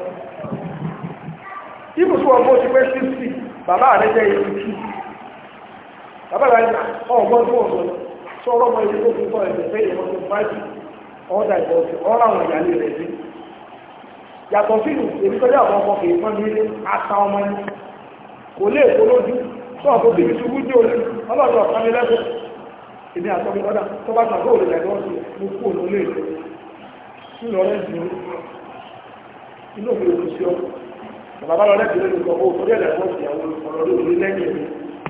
ibùsùn ọgbọ́ ti pẹ́ sísì bàbá rẹ̀ jẹ́ ìlú tú bàbá rẹ̀ ọgbọ́n tó ọ̀gbọ́n sọ̀rọ̀ ọmọ ilé tó fi kọ́ ẹ̀jẹ̀ fẹ́ ìwọ̀n tó báyìí ọ̀dà ìbọ̀sí ọ̀rọ̀ àwọn ìyàlẹ̀ rẹ̀ sí yàtọ̀ sínú èmi tọ́jú àwọn ọmọ kìí fọ́n nílé ata ọmọ ní kò lè kó lójú tó ọ̀pọ̀ bíbí ṣubú ní olú ọlọ́dọ̀ ọ̀kan ní lẹ́sẹ̀ èmi àtọ́bí ọ̀dà tó bá tàbí òòlù ẹ̀dọ́ sí mo kú òun lè lọ nínú ọ̀rẹ́ jù inú mi ò sí ọ bàbá lọ lẹ́sẹ̀ lórí ọkọ̀ owó torí ẹ̀dẹ̀ fọ́ọ̀sì àwọn ọ̀rọ̀ lórí lẹ́yìn mi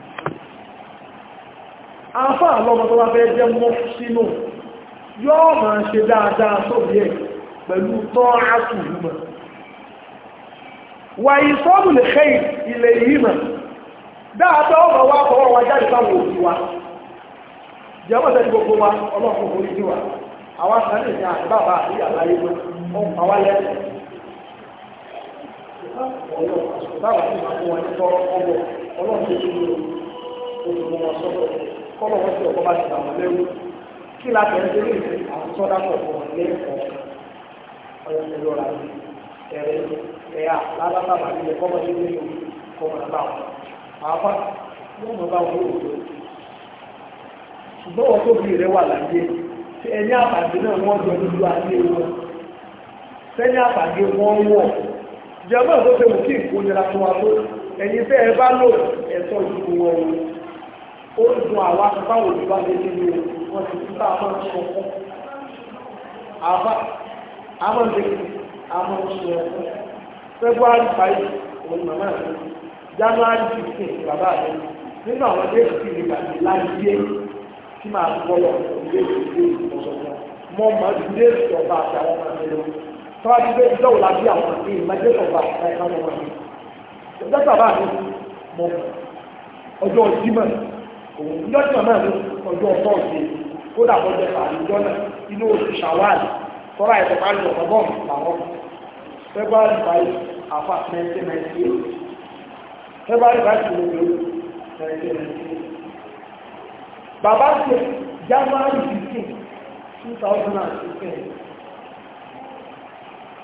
àǹfà àlọ́mọ tó bá fẹ́ jẹ́ mọ́ sínú yóò máa ṣe dáadáa sóbi ẹ̀ pẹ̀lú tọ́ àtùrùmọ̀ wà ìsọ́bù lè ṣe ilẹ̀ yìí mọ̀ dáadáa ọmọ wa kọwọ́ wa jáde sáwọn òbí wa jẹ́mọ́ tẹ́lẹ̀ gbogbo wa ọlọ́pùn orí sí wa àwọn sáré ní àbábà àti àlàyé wọn ọmọ àwa lẹ́sẹ̀ kí la tẹ̀ ń tẹ́lẹ̀ ìfẹ́ àwọn sọ́dá pọ̀ fún wọn lẹ́ẹ̀kọ́ ọ̀yọ́ ẹ̀rọ ra ní ẹ̀rẹ́ ẹ̀yà lábàbà nílẹ̀ kọ́mọ ní ilé ìlú kọ́mọ náà bá wọn. àáfà wọ́n mọ̀ bá wọn lóòótọ́ ṣùgbọ́n wọn tó bí rẹ wà láyé tí ẹni àpàdé náà wọ́n jọ lójú ayé wọn sẹ́ni àpàdé wọ́n wọ̀ jẹ́mọ́ tó ṣe mú kí ìkónira fún wa tó ẹni fẹ́ ẹ bá lò ẹ̀tọ́ ìdúró wọn ó dùn àwa báwo ni wá lé nínú wọ́n ti tún bá àwọn ọmọ ọkọ̀ àbá àwọn ọmọdé àwọn ọmọ ọkọ̀ february five òun màmá mi january fifteen bàbá mi nínú àwọn déètì tí ìgbà mi láyé tí màá gbọ́dọ̀ ilé ìdílé ìmọ̀sọ̀tọ̀ mọ́ mọ́ ilé ìjọba àti àwọn ọmọ mi lọ tọ́wá ti gbé ìjọba lábí àwọn àti ìmọ̀jẹ́ ìjọba àti àwọn ọmọ mi ìjọba bàbá mi mọ̀ ọjọ́ Jímọ̀ òun lọ́jọ́ náà ló ọjọ́ tọ́ọ̀sì ó dàbọ̀ jẹ́ àlùjọ náà inú oṣù ṣàwáàlì tọ́ra ẹ̀sẹ̀ bá lọ ọgọ́rùn làwọn february five afa nineteen ninety eight february five to nineteen ninety eight bàbá ṣe january fifteen two thousand and sixteen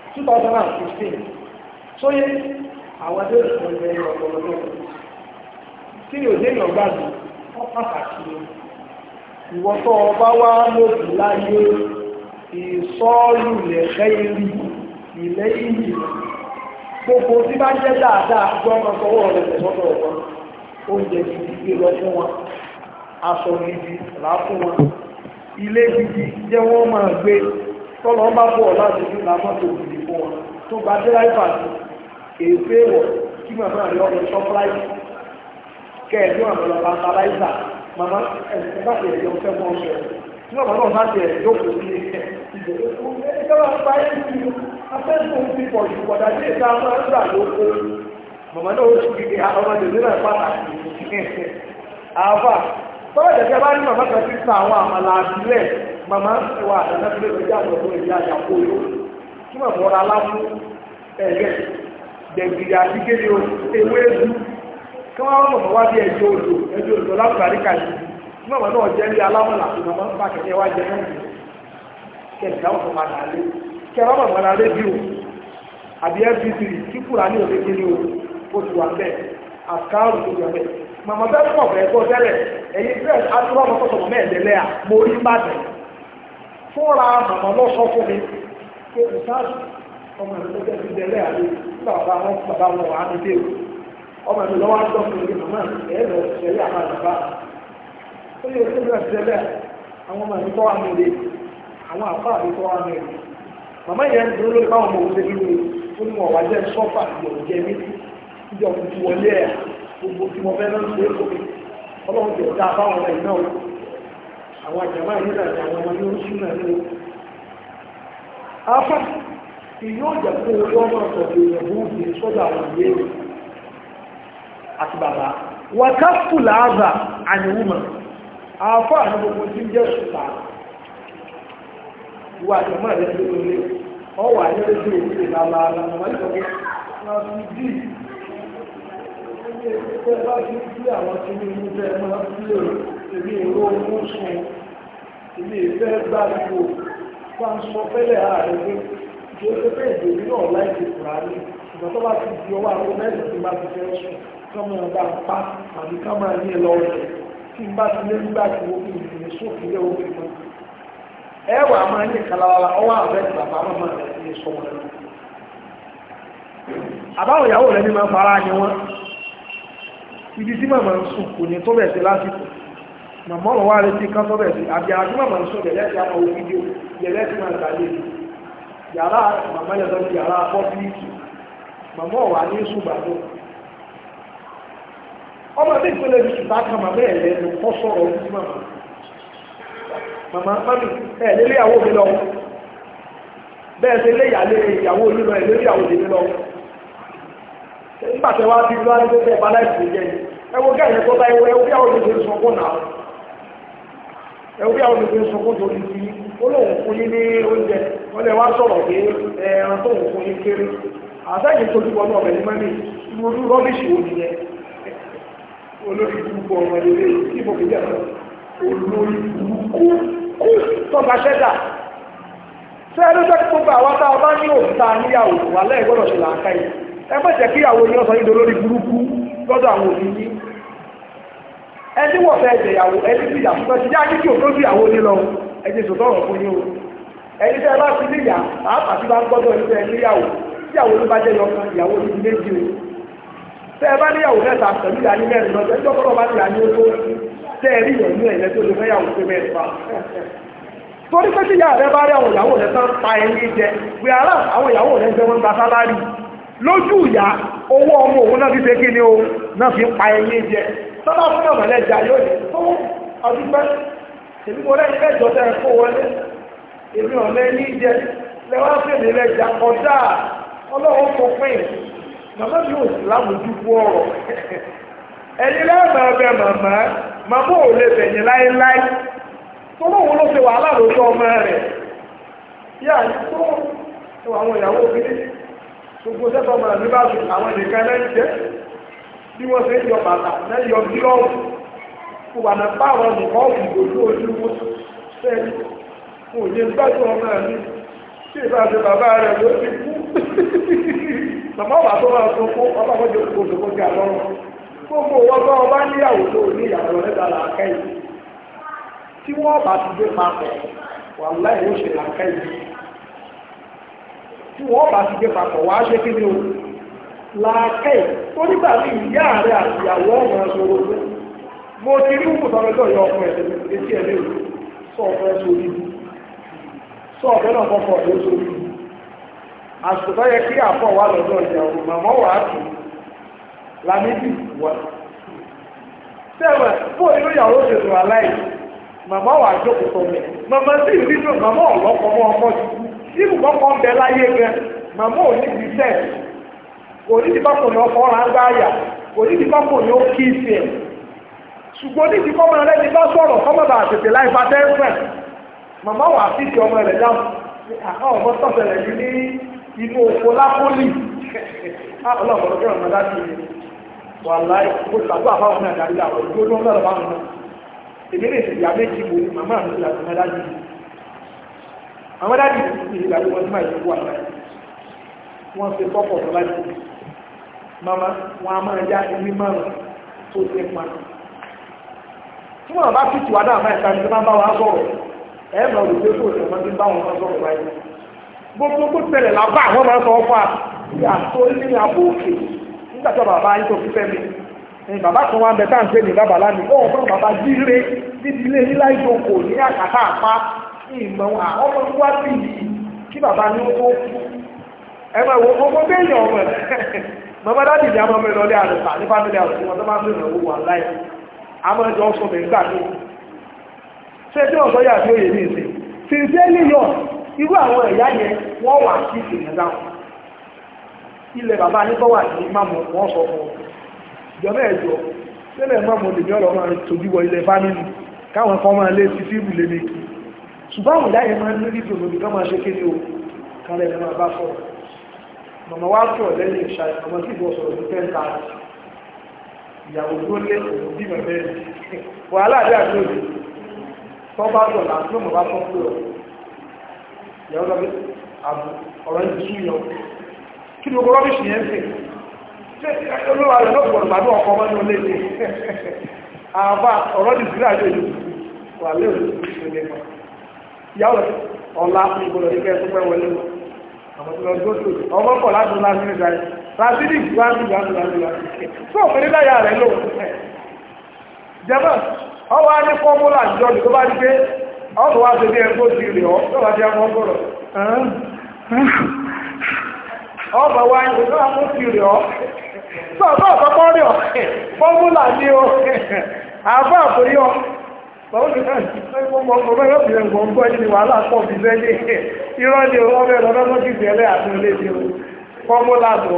two thousand and fifteen sóyè àwọn adé òṣèlú ẹgbẹ́ ọ̀pọ̀lọpọ̀ tí yóò dé èèyàn gbàgbé wọ́n pàtàkì ni ìwọ tó ọba wá lòdì láyé ìsọ́ọ̀lù lẹ̀fẹ́ ìrì ilẹ̀ ìyì gbogbo tí bá jẹ́ dáadáa jọ ọmọ sọwọ́ rẹ̀ tẹ̀sọ́tọ̀ ọ̀pọ̀ oúnjẹ gidi gbé lọ fún wọn aṣọ gidi rà fún wọn ilé gidi jẹ́ wọ́n máa gbé tọ́lọ́ bá bọ̀ láti ní làmọ́tò gidi fún wọn tó gba dẹ́ráìfà sí èsè wọ̀ kí màmá rẹ̀ ọ̀rọ̀ ṣọ́pláìsì kẹ́ẹ̀dún àmọ́lọ́ pàtàláìsà màmá ẹ̀sìn bá ti ẹ̀jọ́ fẹ́ mọ́ ọ̀ṣẹ́ tí wọ́n náà bá ti ẹ̀jọ́ kò sí ìjọba báyé sí afẹ́sùn ti pọ̀ jù pọ̀dà sí ìta máa ń gbà lóko màmá náà ó sì kìkì ọmọdé nílẹ̀ pàtàkì àfà tọ́wọ́ ìjẹ̀kẹ́ bá ní màmá kan ti ta àwọn àmàlà àbílẹ̀ màmá wà àdáná tó lè kọjá àwọn ọ̀dọ́ ìyá àjàkó yó kí mọ̀ mọ́ra aláfú ẹ̀gẹ́ dẹ̀gbìrì àti kéde ewé edu kí wọ́n mọ̀ wá bí ẹjọ́ odò ẹjọ́ odò lágbàrí kàyí kí mọ̀ náà jẹ́ ní alámọ̀là tó mọ̀ ń bá kẹ̀kẹ́ wá jẹ náà kẹ̀kẹ́ àwọn ọmọ padà lé kẹ́ wọ́n mọ̀ mọ́ra rédíò àbí fp3 kí kúrà ní òde kéde o ó ti wà bẹ́ẹ̀ àkáàrù tó wà bẹ́ẹ̀ màmá bẹ́ẹ̀ pọ̀ bẹ́ẹ̀ kọ́ tẹ́lẹ̀ ẹ̀yin fẹ́ẹ̀ adúlọ́ ọmọ tọ́sọ̀ mọ́ ẹ̀dẹ́lẹ́ à mo rí bàdàn fúnra màmá lọ sọ fún mi pé ìsáàsì ọmọ ìlú tó tẹ́sí dẹ́lẹ́ àlè nígbà bàbá wọn bàbá wọn wà á ní dé o ọmọ ìlú lọ́wọ́ àjọ fún mi màmá ẹ̀ lọ sẹ́lẹ̀ àmà bàbá ó yẹ kó bẹ́ẹ̀ sẹ́lẹ̀ àwọn ọmọ ìlú tó wà nílé àwọn àfáà ìlú tó wà nílé màmá yẹn ń dúró lórí báwọn ọmọ òun ṣe nílé ó ní wọn wá jẹ́ sọ́fà ìyọ̀jẹ́ mi ìjọ tuntun wọlé ẹ̀ gbogbo tí mo fẹ́ náà ṣe é fún mi ọlọ́run ti ọ̀dá báwọn ọmọ ìná o àwọn àjàmá yìí náà ni àwọn ọmọ ní oṣù náà ní o. afa ìyó ọjà fún orí ọmọ ọ̀sọ̀dọ̀ èèyàn bó ti sọ́dọ̀ àwọn ìwé rẹ̀ àti bàbá wàkàfù làázà àníwùmọ̀ afa àti gbogbo tí ń jẹ́ sùtà ìwà àjàmá rẹ̀ tó lé ọwọ́ àyẹ̀rẹ́ tó èdè lálàálà wọn ìjọba wọn fi dì Ṣé bá ti sí àwọn tí ní inú fẹ́ máa ń lè èmi èrò ohun sùn, èmi ìfẹ́ gbàgbò, bá ń sọ fẹ́lẹ̀ ààrẹ pé kí ó pé ìdèmí náà láìsí fúra ní. Ìgbọ́n tó bá ti di ọwọ́ àwọn mẹ́rin tí bá ti fẹ́ sùn, kán máa bá ń pa àbí kán máa ní ẹlọ rẹ̀. Tí n bá ti lé nígbà tí ó fi ìdìní sófin lé omi mọ́. Ẹ wà máa ní kalawa ọwọ́ àbẹ́ bàbá màmá rẹ̀ ní sọmọ rẹ̀. Àbáwọn ìyàwó rẹ̀ ní máa fara ni wọ́n ibi tí màmá ń sùn kò ní tó bẹ̀ sí lásìkò màmá ọ̀rọ̀ wá retí ká tó bẹ̀ sí àbí àti màmá ń sùn gẹ̀lẹ́ sí àwọn owó fídíò gẹ̀lẹ́ sí máa gbàlè yàrá màmá yẹn lọ sí yàrá pọ́bílíkì màmá ọ̀wà ní ṣùgbàdó ọmọ tí ìpínlẹ̀ bí ṣùgbà kan màmá ẹ̀ lẹ́nu kọ́ sọ̀rọ̀ ojú sí màmá màmá mami ẹ̀ lélé ìyàwó mi lọ bẹ́ẹ̀ sí lé ìyàwó mi lọ ẹ̀ lélé ìyàwó mi lọ nígbàtẹ̀ wá bí lọ́wọ́ ní pé ẹ̀bá láìsí jẹ́ ni ẹwọ gẹ́ẹ̀yẹ tó bá ẹwọ ẹwọ bí àwọn olùgbé sọkún náà ẹwọ bí àwọn olùgbé sọkún tó ní sí olóhùn fún yín ní oúnjẹ wọ́n lè wá sọ̀rọ̀ pé ẹran tó ń fún yín kéré àtẹ́yìn tó dúpọ̀ náà bẹ̀rẹ̀ mọ́ni irú rọ́bìṣì wo nìyẹn olórí burúkú ọmọ ilé tí mo fi jẹ́ olórí burúkú kú tọ́ba ṣẹ́dà sẹ́ẹ̀rẹ́ sẹ́ẹ̀ tó gbà wá tá a bá ní òkúta níyàwó wà lẹ́yìn gbọ́dọ̀ ṣe làákà yìí ẹgbẹ́ jẹ́ kí àwọn ènìyàn sọ yído lórí burúkú lọ́dọ̀ àwọn òbí yí ẹni wọ̀ fẹ́ ẹ̀jẹ̀ ìyàwó ẹni tí ìyàwó fẹ́ ti yá ní kí o tó sí ìyàwó ní lọ ẹni tó tọrọ fún yín o ẹni tẹ́ bá ti níyà pàápàá tí bá ń gbọ́dọ̀ ẹni tẹ́ níyàwó tíyàwó ló bá jẹ́ yọkan ìyàwó ní ti méjì o tẹ́ ẹ bá níyàwó mẹ́ta pẹ̀lú ìyá ní mẹ́rin lọ́jọ́ ẹjọ́ kọ́lọ́ bá níyà ní ó tó tẹ́ ẹ rí ìyẹn ní ẹ̀yẹ tó lè fẹ́ yàwó pé mẹ́rin fa torí pé tíyà rẹ bá rí àwọn ìyàwó rẹ tán pa ẹni jẹ pé ara àwọn ìyàwó rẹ jẹ wọn gba sálárì lójú ìyá owó ọmọ òun náà fi ṣe kí ni o náà fi pa ẹyẹ jẹ sọ́dá fún ọmọ lẹ́jà yóò ní tó ọdún pẹ́ èmi mo lẹ́yìn mẹ́jọ tẹ́ ẹ kó wọlé èmi ọ̀lẹ́ ní jẹ lẹ́wọ́n fèmí lẹ́jà kọjá ọlọ́wọ́ kọ pín màmá mi ò sì lámójú fún ọ̀rọ̀ ẹni lẹ́ẹ̀mọ̀ ẹbẹ̀ màmá màmá ò lè bẹ̀yìn láéláé tó lóun ló ṣe wàhálà lójú ọmọ rẹ̀ yá tó àwọn ìyàwó obìnrin gbogbo sẹ́tọ̀ ọmọ àmì bá sùn àwọn ènìyàn lẹ́yìn jẹ́ bí wọ́n ṣe ń yọ bàtà lẹ́yìn yọ gílọ́ọ̀fù kò wà náà pààrọ̀ nìkan ọ̀fù ìgbòjú ojú wọn sẹ́yìn kò yé gbádùn ọmọ àmì tí ìbá ṣe bàbá rẹ̀ ló ti kú màmá ọba tó máa tó fún ọba kọjọ kó tó kọjá lọ́rùn gbogbo wọn bá ọba níyàwó tó ní ìyàwó lẹ́dà làákà yìí tí wọ́n bá ti gbé papọ̀ wà láì ó ṣe làákà yìí tí wọ́n bá ti gbé papọ̀ wá ṣe kí ni o làákà yìí tó nígbà tí ìyá rẹ̀ àti ìyàwó ọmọ ẹ̀ṣọ́rọ̀ pé mo ti rí òkú sọ́mẹ́tọ̀ yọ ọkùnrin ẹ̀sẹ̀ etí ẹ̀ léwu sọ ọ̀fẹ́ sórí sọ ọ̀fẹ́ náà kọ́kọ́ ọ̀fẹ́ sórí àsìkò tó yẹ kí àpọ̀ wà lọ́dọ̀ ìyàwó màmá wà á tù lámídì wà. Sẹ́wẹ̀ fún inú ìyàwó ṣètò aláì, màmá wà jókòó tó mi. Màmá sì rí tó màmá ọ̀lọ́kọ̀ mọ́ ọkọ sí. Ibù kọ́kọ́ ń bẹ láyé gẹ, màmá ò ní ti sẹ̀. Kò ní ti bákò ní ọkọ̀ ọ̀rá ń gbá àyà, kò ní ti bákò ní ó kí ìsì ẹ̀. Ṣùgbọ́n ní ti kọ́mọ rẹ̀ ti bá sọ̀rọ̀ kọ́mọ bá tètè láì bá tẹ́sẹ̀. Màmá wà sí ti ọmọ rẹ̀ dáhùn. Àwọn ọmọ tọ̀sẹ̀ rẹ̀ ní inú òfò lápólì ọlọ́pọ̀lọpọ̀ kí ọmọ láti wà láì kó tàbí àbáwọn náà dárí àwọn ìgbó ló ń lọ́rọ̀ báwọn náà èmi lè sì ìyá méjì wo màmá mi ti àti mẹ́dájì àwọn dájì ní ìgbàgbé wọn tí máa yẹ wà láì wọ́n ṣe pọ́pọ̀ tó láti mama wọn a máa já ẹni márùn tó ṣe pa tí wọ́n bá fìtì wà náà máa ìta ní máa bá wọn sọ̀rọ̀ ẹ̀ máa rò pé kò sí ọmọ tí ń bá wọn sọ̀rọ̀ báyìí gbogbo tó tẹ̀lẹ̀ lábá àwọn máa sọ fún à àtò ní àbò òkè nígbà tó bàbá yín tó fi fẹ́ mi ẹ̀yìn bàbá kan wá ń bẹ tá à ń pè ní bàbá lánìí ó fún bàbá jíire níbi ilé nílá ìjókòó ní àkàtà àpá ìmọ̀ àwọn ọmọ wá sí yìí kí bàbá ní ó tó kú ẹ máa wo gbogbo béèyàn ọmọ ẹ màmá dáàdì ìyá ọmọ mi lọlé àlùfà ní fámìlì àlùfà wọn tó máa ń bèèrè owó wà láì àmọ́ ẹjọ́ sọ mi nígbà tó ṣé tí wọ́n sọ yà sí òye ní ìsìn sincerely yọ irú àwọn ẹ̀yà yẹn wọ́n wà sí ìsìn dáhùn ilẹ̀ bàbá ní bọ́wà ní máàmù wọ́n sọ fún ìjọba ẹ̀jọ́ sílẹ̀ máàmù olèmí ọ̀rọ̀ máa tójú wọ ilẹ̀ fámìlì káwọn kan máa lé sí fíìbù lé méjì ṣùgbọ́n àwọn ìyá yẹn máa ń ní ìdùnnú bí wọ́n máa ṣe kéde o kálẹ̀ ní máa bá sọ̀rọ̀ màmá wá sọ̀rọ̀ lẹ́yìn ìṣá ọmọ tí ìbọn sọ̀rọ̀ ní tẹ́ńtà ìyàwó tó lé òun bí mẹ́fẹ́ wàhálà àdé àti òde tó bá sọ̀ láti ló mọ̀ bá sọ̀ fún ọ ìyàwó lọ bí àbù ọ̀rọ̀ yìí sún yọ kí ni gbogbo rọ́bìṣì yẹn ń sè ṣé olúwa rẹ̀ ló gbọ̀dọ̀ gbàdúrà ọkọ̀ ọmọ ní olè ní àbá ọ̀rọ̀ ti sílẹ̀ àjọ ìlú wà lé òní ìṣẹ̀lẹ̀ kan ìyàwó rẹ̀ ọ̀la ìgbọ̀dọ̀ ní kẹ́ ẹ̀ tó pẹ́ wọlé lọ àwọn tó lọ gbóṣù ọmọ pọ̀ láti ńlá sí nígbà yìí rásídì gbáàmì gbáàmì gbáàmì gbáàmì tó òfin níláyà rẹ̀ lò jẹ́mọ̀ ọwọ́ á ní fọ́múlà jọ ní tó bá rí pé ọ̀tọ̀ wá sí bí ẹgbó ti rẹ̀ ọ́ tó bá ti ọmọ gbọ́rọ̀ ọmọ wá ní tó wá ti rẹ̀ ọ́ tó ọ̀tọ̀ ọ̀tọ̀ rẹ̀ ọ́ fọ́múlà ní o àbá àforí ọ́ Báwọn ti náà ọmọ ọmọ yóò fi ẹ̀gbọ́n gbọ́ ẹni wàhálà pọ̀ bí lẹ́yìn irọ́ ni ọmọ ẹ̀rọ lọ́dọ́ sí ìbẹ̀rẹ̀ àti ilé ti o fọ́múlà lọ.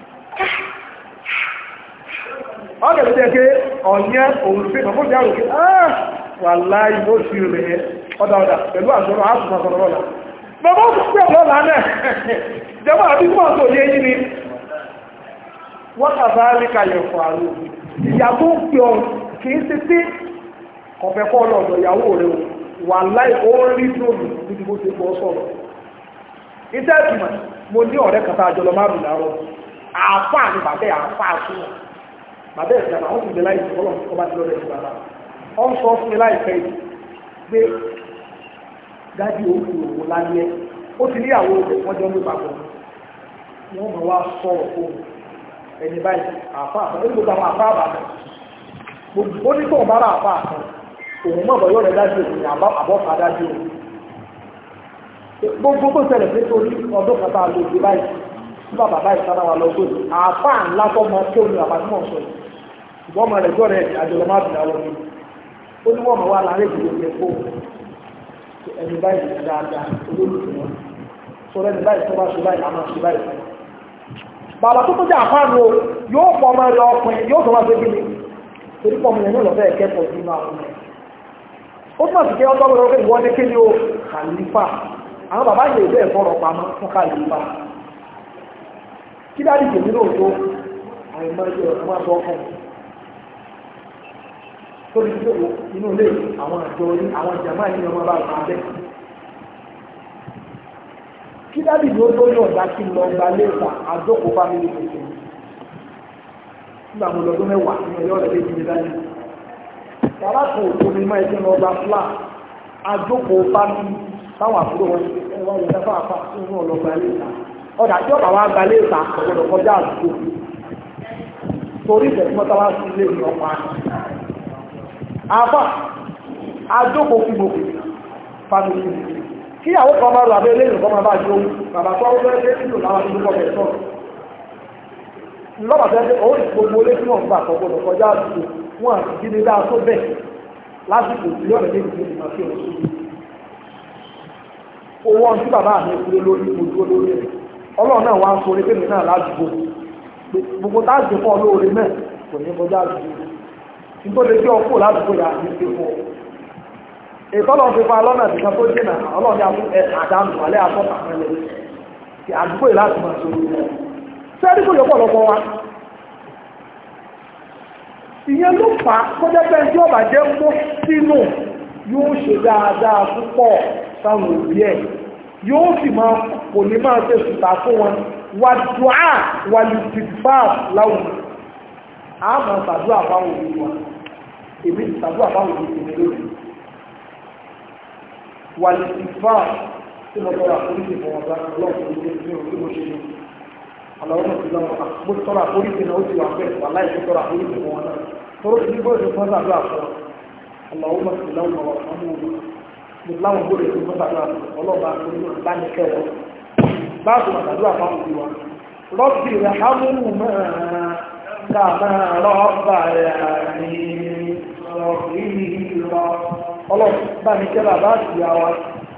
Wọ́n kẹ̀lẹ́ jẹ́ pé ọ̀yẹ́ òun sí ọmọ ìjà òkè wà láì bó ti rẹ̀ ọ̀dà ọ̀dà pẹ̀lú àṣọ́rọ̀ àṣùmọ̀ sọ̀rọ̀ lọ́la. Bàbá ó pẹ̀ lọ́la náà jẹ́mọ́ àbí fún ọ̀tọ̀ yé yí ni. Wọ́n kàbá rí kàyẹ̀ fún àrùn. Ìyà tó ń pè ọ kì í ṣe pé ọ̀fẹ́ kọ́ lọ́dọ̀ ìyàwó rẹ̀ wà láì ó rí dùnú níbi bó ṣe bọ́ sọ̀rọ̀. iṣẹ́ ìtumọ̀ mo ní ọ̀rẹ́ kàtà àjọlọ máa bìí láàárọ̀ àáfàá ni bàbá ẹ̀ àáfàá súnmọ̀ bàbá ẹ̀ sàmà wọ́n ti bẹ láì sọ ọlọ́run tó bá ti lọ́rẹ̀ sí bàbá ọ ń sọ fún mi láìpẹ́ yìí pé dájú òkú òwò lálẹ́ ó ti níyàwó wọn jọ ń gbé papọ̀ wọ́n mọ̀ wá sọ̀rọ̀ fún ẹni báyìí àáfàá ó ní gbogbo àwọn àáfàá bàbá ó ní tóun bá rà àáfàá kan òun mọ̀ bọ̀yọ́ rẹ̀ dájú òun àbọ́fà dájú òun gbogbo tó ṣẹlẹ̀ pé torí ọdún kan tá a lò dé báyìí tí bàbá báyìí sábà wà lọ́gbọ̀n àáfàá ńlá tó mọ tí òun àbájú mọ̀ sọ yìí ṣùgbọ́n ọmọ rẹ̀ jọ rẹ̀ àjọyọ̀ má bìí àwọn ọmọ ó ní wọ́n mọ̀ wá láàrin ìdílé yẹn kó ẹni báyìí ti dáadáa olólùfẹ́ wọn sọ̀rọ̀ ẹni báyìí tó bá ṣe báyìí àmọ́ ṣe báyìí fún bàbá tó tó jẹ́ àfáàní o yóò pọ̀ ọmọ rẹ̀ ọkùnrin yóò sọ wá sí kíni torí pọ̀ ọmọ yẹn náà lọ́fẹ́ ẹ̀kẹ́kọ̀ọ́ sí inú àwọn ọmọ rẹ̀ ó túnmọ̀ sí pé ọjọ́ gbọ́dọ̀ pé ìwọ́n ní kí ni ó kàlífà àwọn bàbá yìí lè fọ́rọ̀ pamọ́ fún kàlífà kí dáàdì tèmi náà tó àìmọ́ ẹgbẹ́ ọ̀sán máa sọ ọkàn tó ní pé inú ilé àwọn àjọ ní àwọn jàmáà yìí ọmọ bá gbà bẹ́ẹ̀ kí dábì ló tó yọ̀ ọ̀dà kí lọ gba léèfà àjókòó fámìlì tuntun nígbà mo lọ́dún mẹ́wàá ní ọ̀yọ́ rẹ̀ lè jíjẹ dání yàrá kan òtò mi máa ẹgbẹ́ lọ gba fúlà àjókòó fámìlì táwọn àbúrò wọn ẹwà yẹn fún àfà fún wọn lọ gba léèfà ọ̀dà tí ọ̀bà wa gba léèfà ọ̀gbọ̀dọ̀ kọjá àdúgbò torí ìfẹ̀sí mọ́tàlá sí ilé ìlú ọ̀pá àfà àjókòó fún gbogbo fámìlì kí àwọn kan máa rọ abẹ́ lẹ́yìn kan máa bá jó bàbá tó ọwọ́ ẹgbẹ́ nílò láwọn ìlú kọ́ bẹ̀rẹ̀ sọ̀rọ̀ lọ́pàá tẹ́ ọ́ gbogbo olé tí wọ́n gbà kọ́kọ́ kọjá àdúgbò wọn àti jí ní dáa tó bẹ̀ lásìkò tí yọ̀rọ̀ lẹ́yìn tó ti máa fi ọ̀rọ̀ sí owó ọ̀n tí bàbá mi kúrò lórí ojú olórí rẹ̀ ọlọ́run náà wá ń sọ orí pé mi náà ládùúgbò gbogbo táàgì fún olóore náà kò ní kọjá àdúgbò nítorí pé ọkọ̀ ládùúgbò yà ní pé fún ọ ìtọ́lọ̀ fi fa lọ́nà ìdíkà tó jìnà ọlọ́ọ̀dá fún àdánù alẹ́ àtọ́ta mẹ́lẹ̀ tí àdúgbò ìláti máa ṣe orí rẹ̀ sẹ́rí kò yọpọ̀ lọ́pọ̀ wa ìyẹn ló fà á kó jẹ́ pé tí ọba jẹ́ mú sínú yóò ṣe dáadáa púpọ̀ sáwọn òbí ẹ̀ yóò sì máa kò ní máa ṣe sùtà fún wọn wà dùá wà lè ti fà láwùjọ àmọ́ ṣàdúrà fáwọn òbí wọn èmi ṣàdúrà fáwọn òbí tèmi lónìí wàlìsìfà tí mo tọrọ àforíjì fún ọ̀gá ọlọ́pàá ní ilé tí mo ṣe ní aláwọ̀ tí lọ́wọ́ mo tọrọ àforíjì náà ó ti wà bẹ́ẹ̀ wà láì tọrọ àforíjì fún wọn náà tọrọ tí bó ṣe fọ́n sàdúrà fún aláwọ̀ tí lọ́wọ́ wà fún mi mo láwọn bó lè fi fọ́n sàdúrà fún ọlọ́pàá àforíjì náà bá ní kẹwọ́ báàbò àdúrà fáwọn òbí wa rọ́bì rẹ̀ hámúrù máa kà máa rọ́bà rẹ̀ ní rọ̀bì rọ̀ ọlọ́run bá ní kẹ́lá bá sì yá wa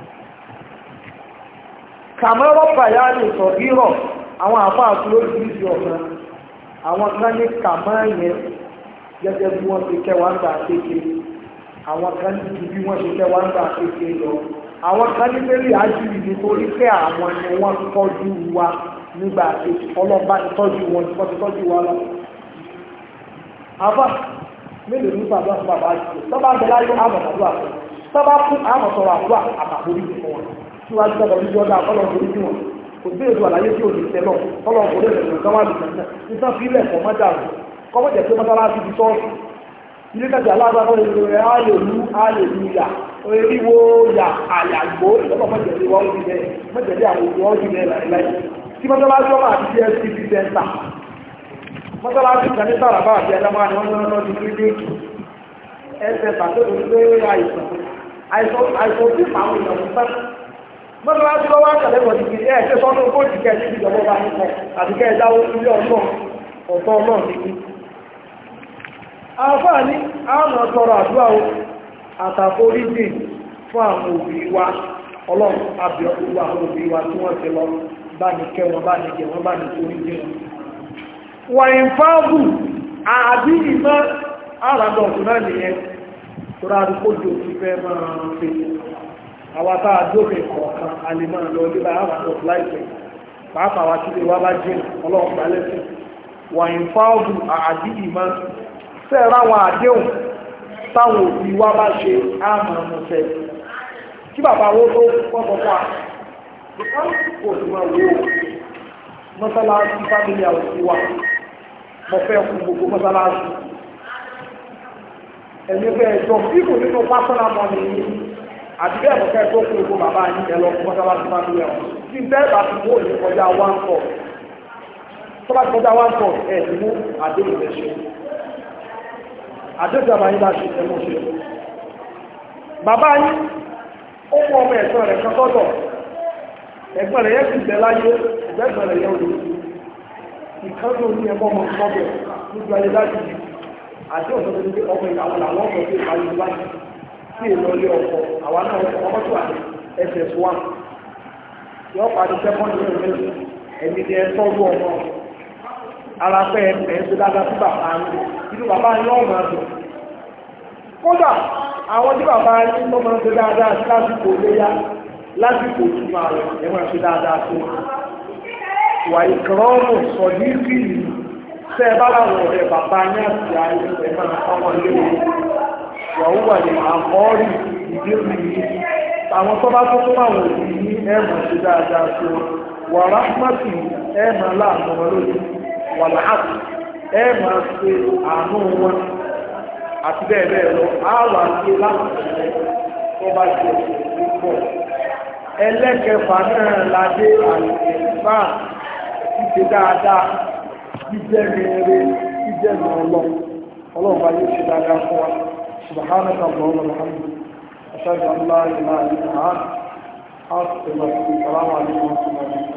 kàmọ́rọ́ bàyá ní ìsọ̀gírọ̀ àwọn àfáà tó lóríṣiríṣi ọ̀nà àwọn kan ní kàmọ́ yẹn gẹ́gẹ́ bí wọ́n ti kẹ́ wá ń gbà kéke àwọn kan ní ju bí wọ́n ti kẹ́ wá ń gbà kéke lọ àwọn kan ní pẹ́lú àjùlì nítorí pé àwọn ni wọ́n tọ́jú wa nígbà kéke ọlọ́ba ti tọ́jú wọn wọ́n ti tọ́jú wa lọ. àbá mélòó ní bàbá fún bàbá àti tọ́ba ń bẹ láyé àmọ̀ àdúrà fún tọ́ba fún àmọ̀ sọ̀rọ̀ àdúrà àtàkùn orí fún wọn síwájú tọ́ba orí ọjà kọ́lọ̀ orí fún wọn kò sí èdè àlàyé tí ò ní tẹ́ lọ kọ́lọ̀ orí rẹ̀ lọ́sàn wà lùsàn náà nítorí fi ilẹ̀ kọ́ mọ́jà rẹ̀ kọ́mọ́ jẹ́ pé mọ́sálásí ti sọ́ọ̀sì ilé kẹjọ alágbàgbọ́ rẹ̀ ayò lú ayò lú yà oríwó yà àyàgbó ìjọba mọ́jẹ̀lé wọ́n ti bẹ́ẹ̀ mọ́jẹ̀lé àwọn òkú wọ́n ti bẹ́ẹ̀ láìláì tí mọ́sálásí ọmọ àti cscp center mọ́sálásí kan ní sàràbà àti ẹ̀dámọ́ ni wọ́n lọ́nà lọ́dún kílíníkì ẹsẹ̀ pàtóbi pé àìsàn àìsàn tí àwọn èèyàn ń fẹ́ mọ́sálásí lọ́wọ́ àtàlẹ́ wọ̀ ní kìí ẹ̀ ṣe sọ́nà ogójì kẹ́ ní ìjọba bá ń kọ àti kẹ́ ẹ̀dáwó ilé ọ̀nà ọ̀tọ̀ náà ní àǹfààní àwọn ọ̀tọ̀rọ̀ àdúrà o àtàforíjì fún àwọn òbí wa ọlọ́run àbí ọkùnrin àwọn òbí wa tí wọ́n ti lọ bá ní kẹ́ wọn bá ní jẹ wọn bá ní foríjì wọn wọ̀nyìn fáàbù àbí ìmọ̀ àràdọ̀ ọ̀tún náà nìyẹn tó rárí kó jò sí fẹ́ máa fi àwọn tá a jókè kọ̀ọ̀kan a lè máa lọ nígbà àràdọ̀ láìpẹ́ pàápàá wa sílé wa bá jẹ́ ọlọ́run gbà lẹ́sìn wọ̀nyìn fáàbù àbí ìmọ̀ fẹ́ẹ̀rọ àwọn àdéhùn táwọn òbí wa bá ṣe àmà ọmọọ̀fẹ́ kí bàbá owó tó pọ́pọ̀ fà kò sí máa wó mọ́sálásí fámílì àwọn òbí wa mo fẹ́ fún gbogbo mọ́sálásí ẹni bẹ́ẹ̀ jọ fíìmù nínú pásánà mọ́ ni àti bẹ́ẹ̀ mo fẹ́ tó kún gbogbo bàbá yín ẹ lọ fún mọ́sálásí fámílì àwọn tí bẹ́ẹ̀ bá ti wó ní kọjá one four tó bá ti kọjá one four ẹ̀ ti mú àdéhùn rẹ̀ ṣe àdéjọba yìí láti ẹmọ́ ṣe bàbá yìí ó mú ọmọ ẹ̀gbọ́n rẹ̀ kọ́kọ́tọ̀ ẹ̀gbọ́n rẹ̀ yẹ́ sì bẹ̀ láyé ẹ̀gbọ́n rẹ̀ yẹ́ olú ìkánú ní ẹmọ́ ọmọ ọmọbẹ̀ lójú ayé láti yìí àti ọ̀sọ̀ tó ní ọmọ ìyàwó làwọn ọmọ tó ìparí láti sí èlò ilé ọkọ̀ àwa náà ọmọ tó àdé ss1 yọ pàdé sẹ́kọ́ndì rẹ̀ mẹ́rin ẹ̀mí ni ẹ tọ́jú ọmọ ara pẹ́ ẹ̀ ń ṣe dáadáa sí bàbá yín inú bàbá yín náà máa dùn kódà àwọn tí bàbá yín tó máa ń ṣe dáadáa sí lásìkò léyá lásìkò ìtumọ̀ rẹ̀ ẹ̀ máa ṣe dáadáa sí wọn. wà ìkànnì sọ̀dí sí ìlú tẹ́ ẹ bá láwọn ọ̀rẹ́ bàbá yín àti ayé ẹ̀ máa fáwọn léwu wàhúwà ní àkọ́ọ̀rì ìdírí yìí àwọn tó bá tó tó àwọn òbí ní ẹ̀mọ̀ sí dáadáa sí wọn wà ráhmàtì ẹ̀mọ̀ láàánú wọn lójú wà láàbù ẹ̀mọ̀ sí àánú wọn àti bẹ́ẹ̀ bẹ́ẹ̀ lọ àwọn àti láti tó bá jẹ púpọ̀ ẹlẹ́kẹfà náà ládé àlùfà ṣíṣe dáadáa jíjẹ́ mẹ́rẹ́ jíjẹ́ mọ́ọ̀lọ́ ọlọ́run bá yóò ṣe dáadáa fún wa سبحانك اللهم وبحمدك أشهد أن لا إله إلا أنت أستغفرك السلام عليكم ورحمة الله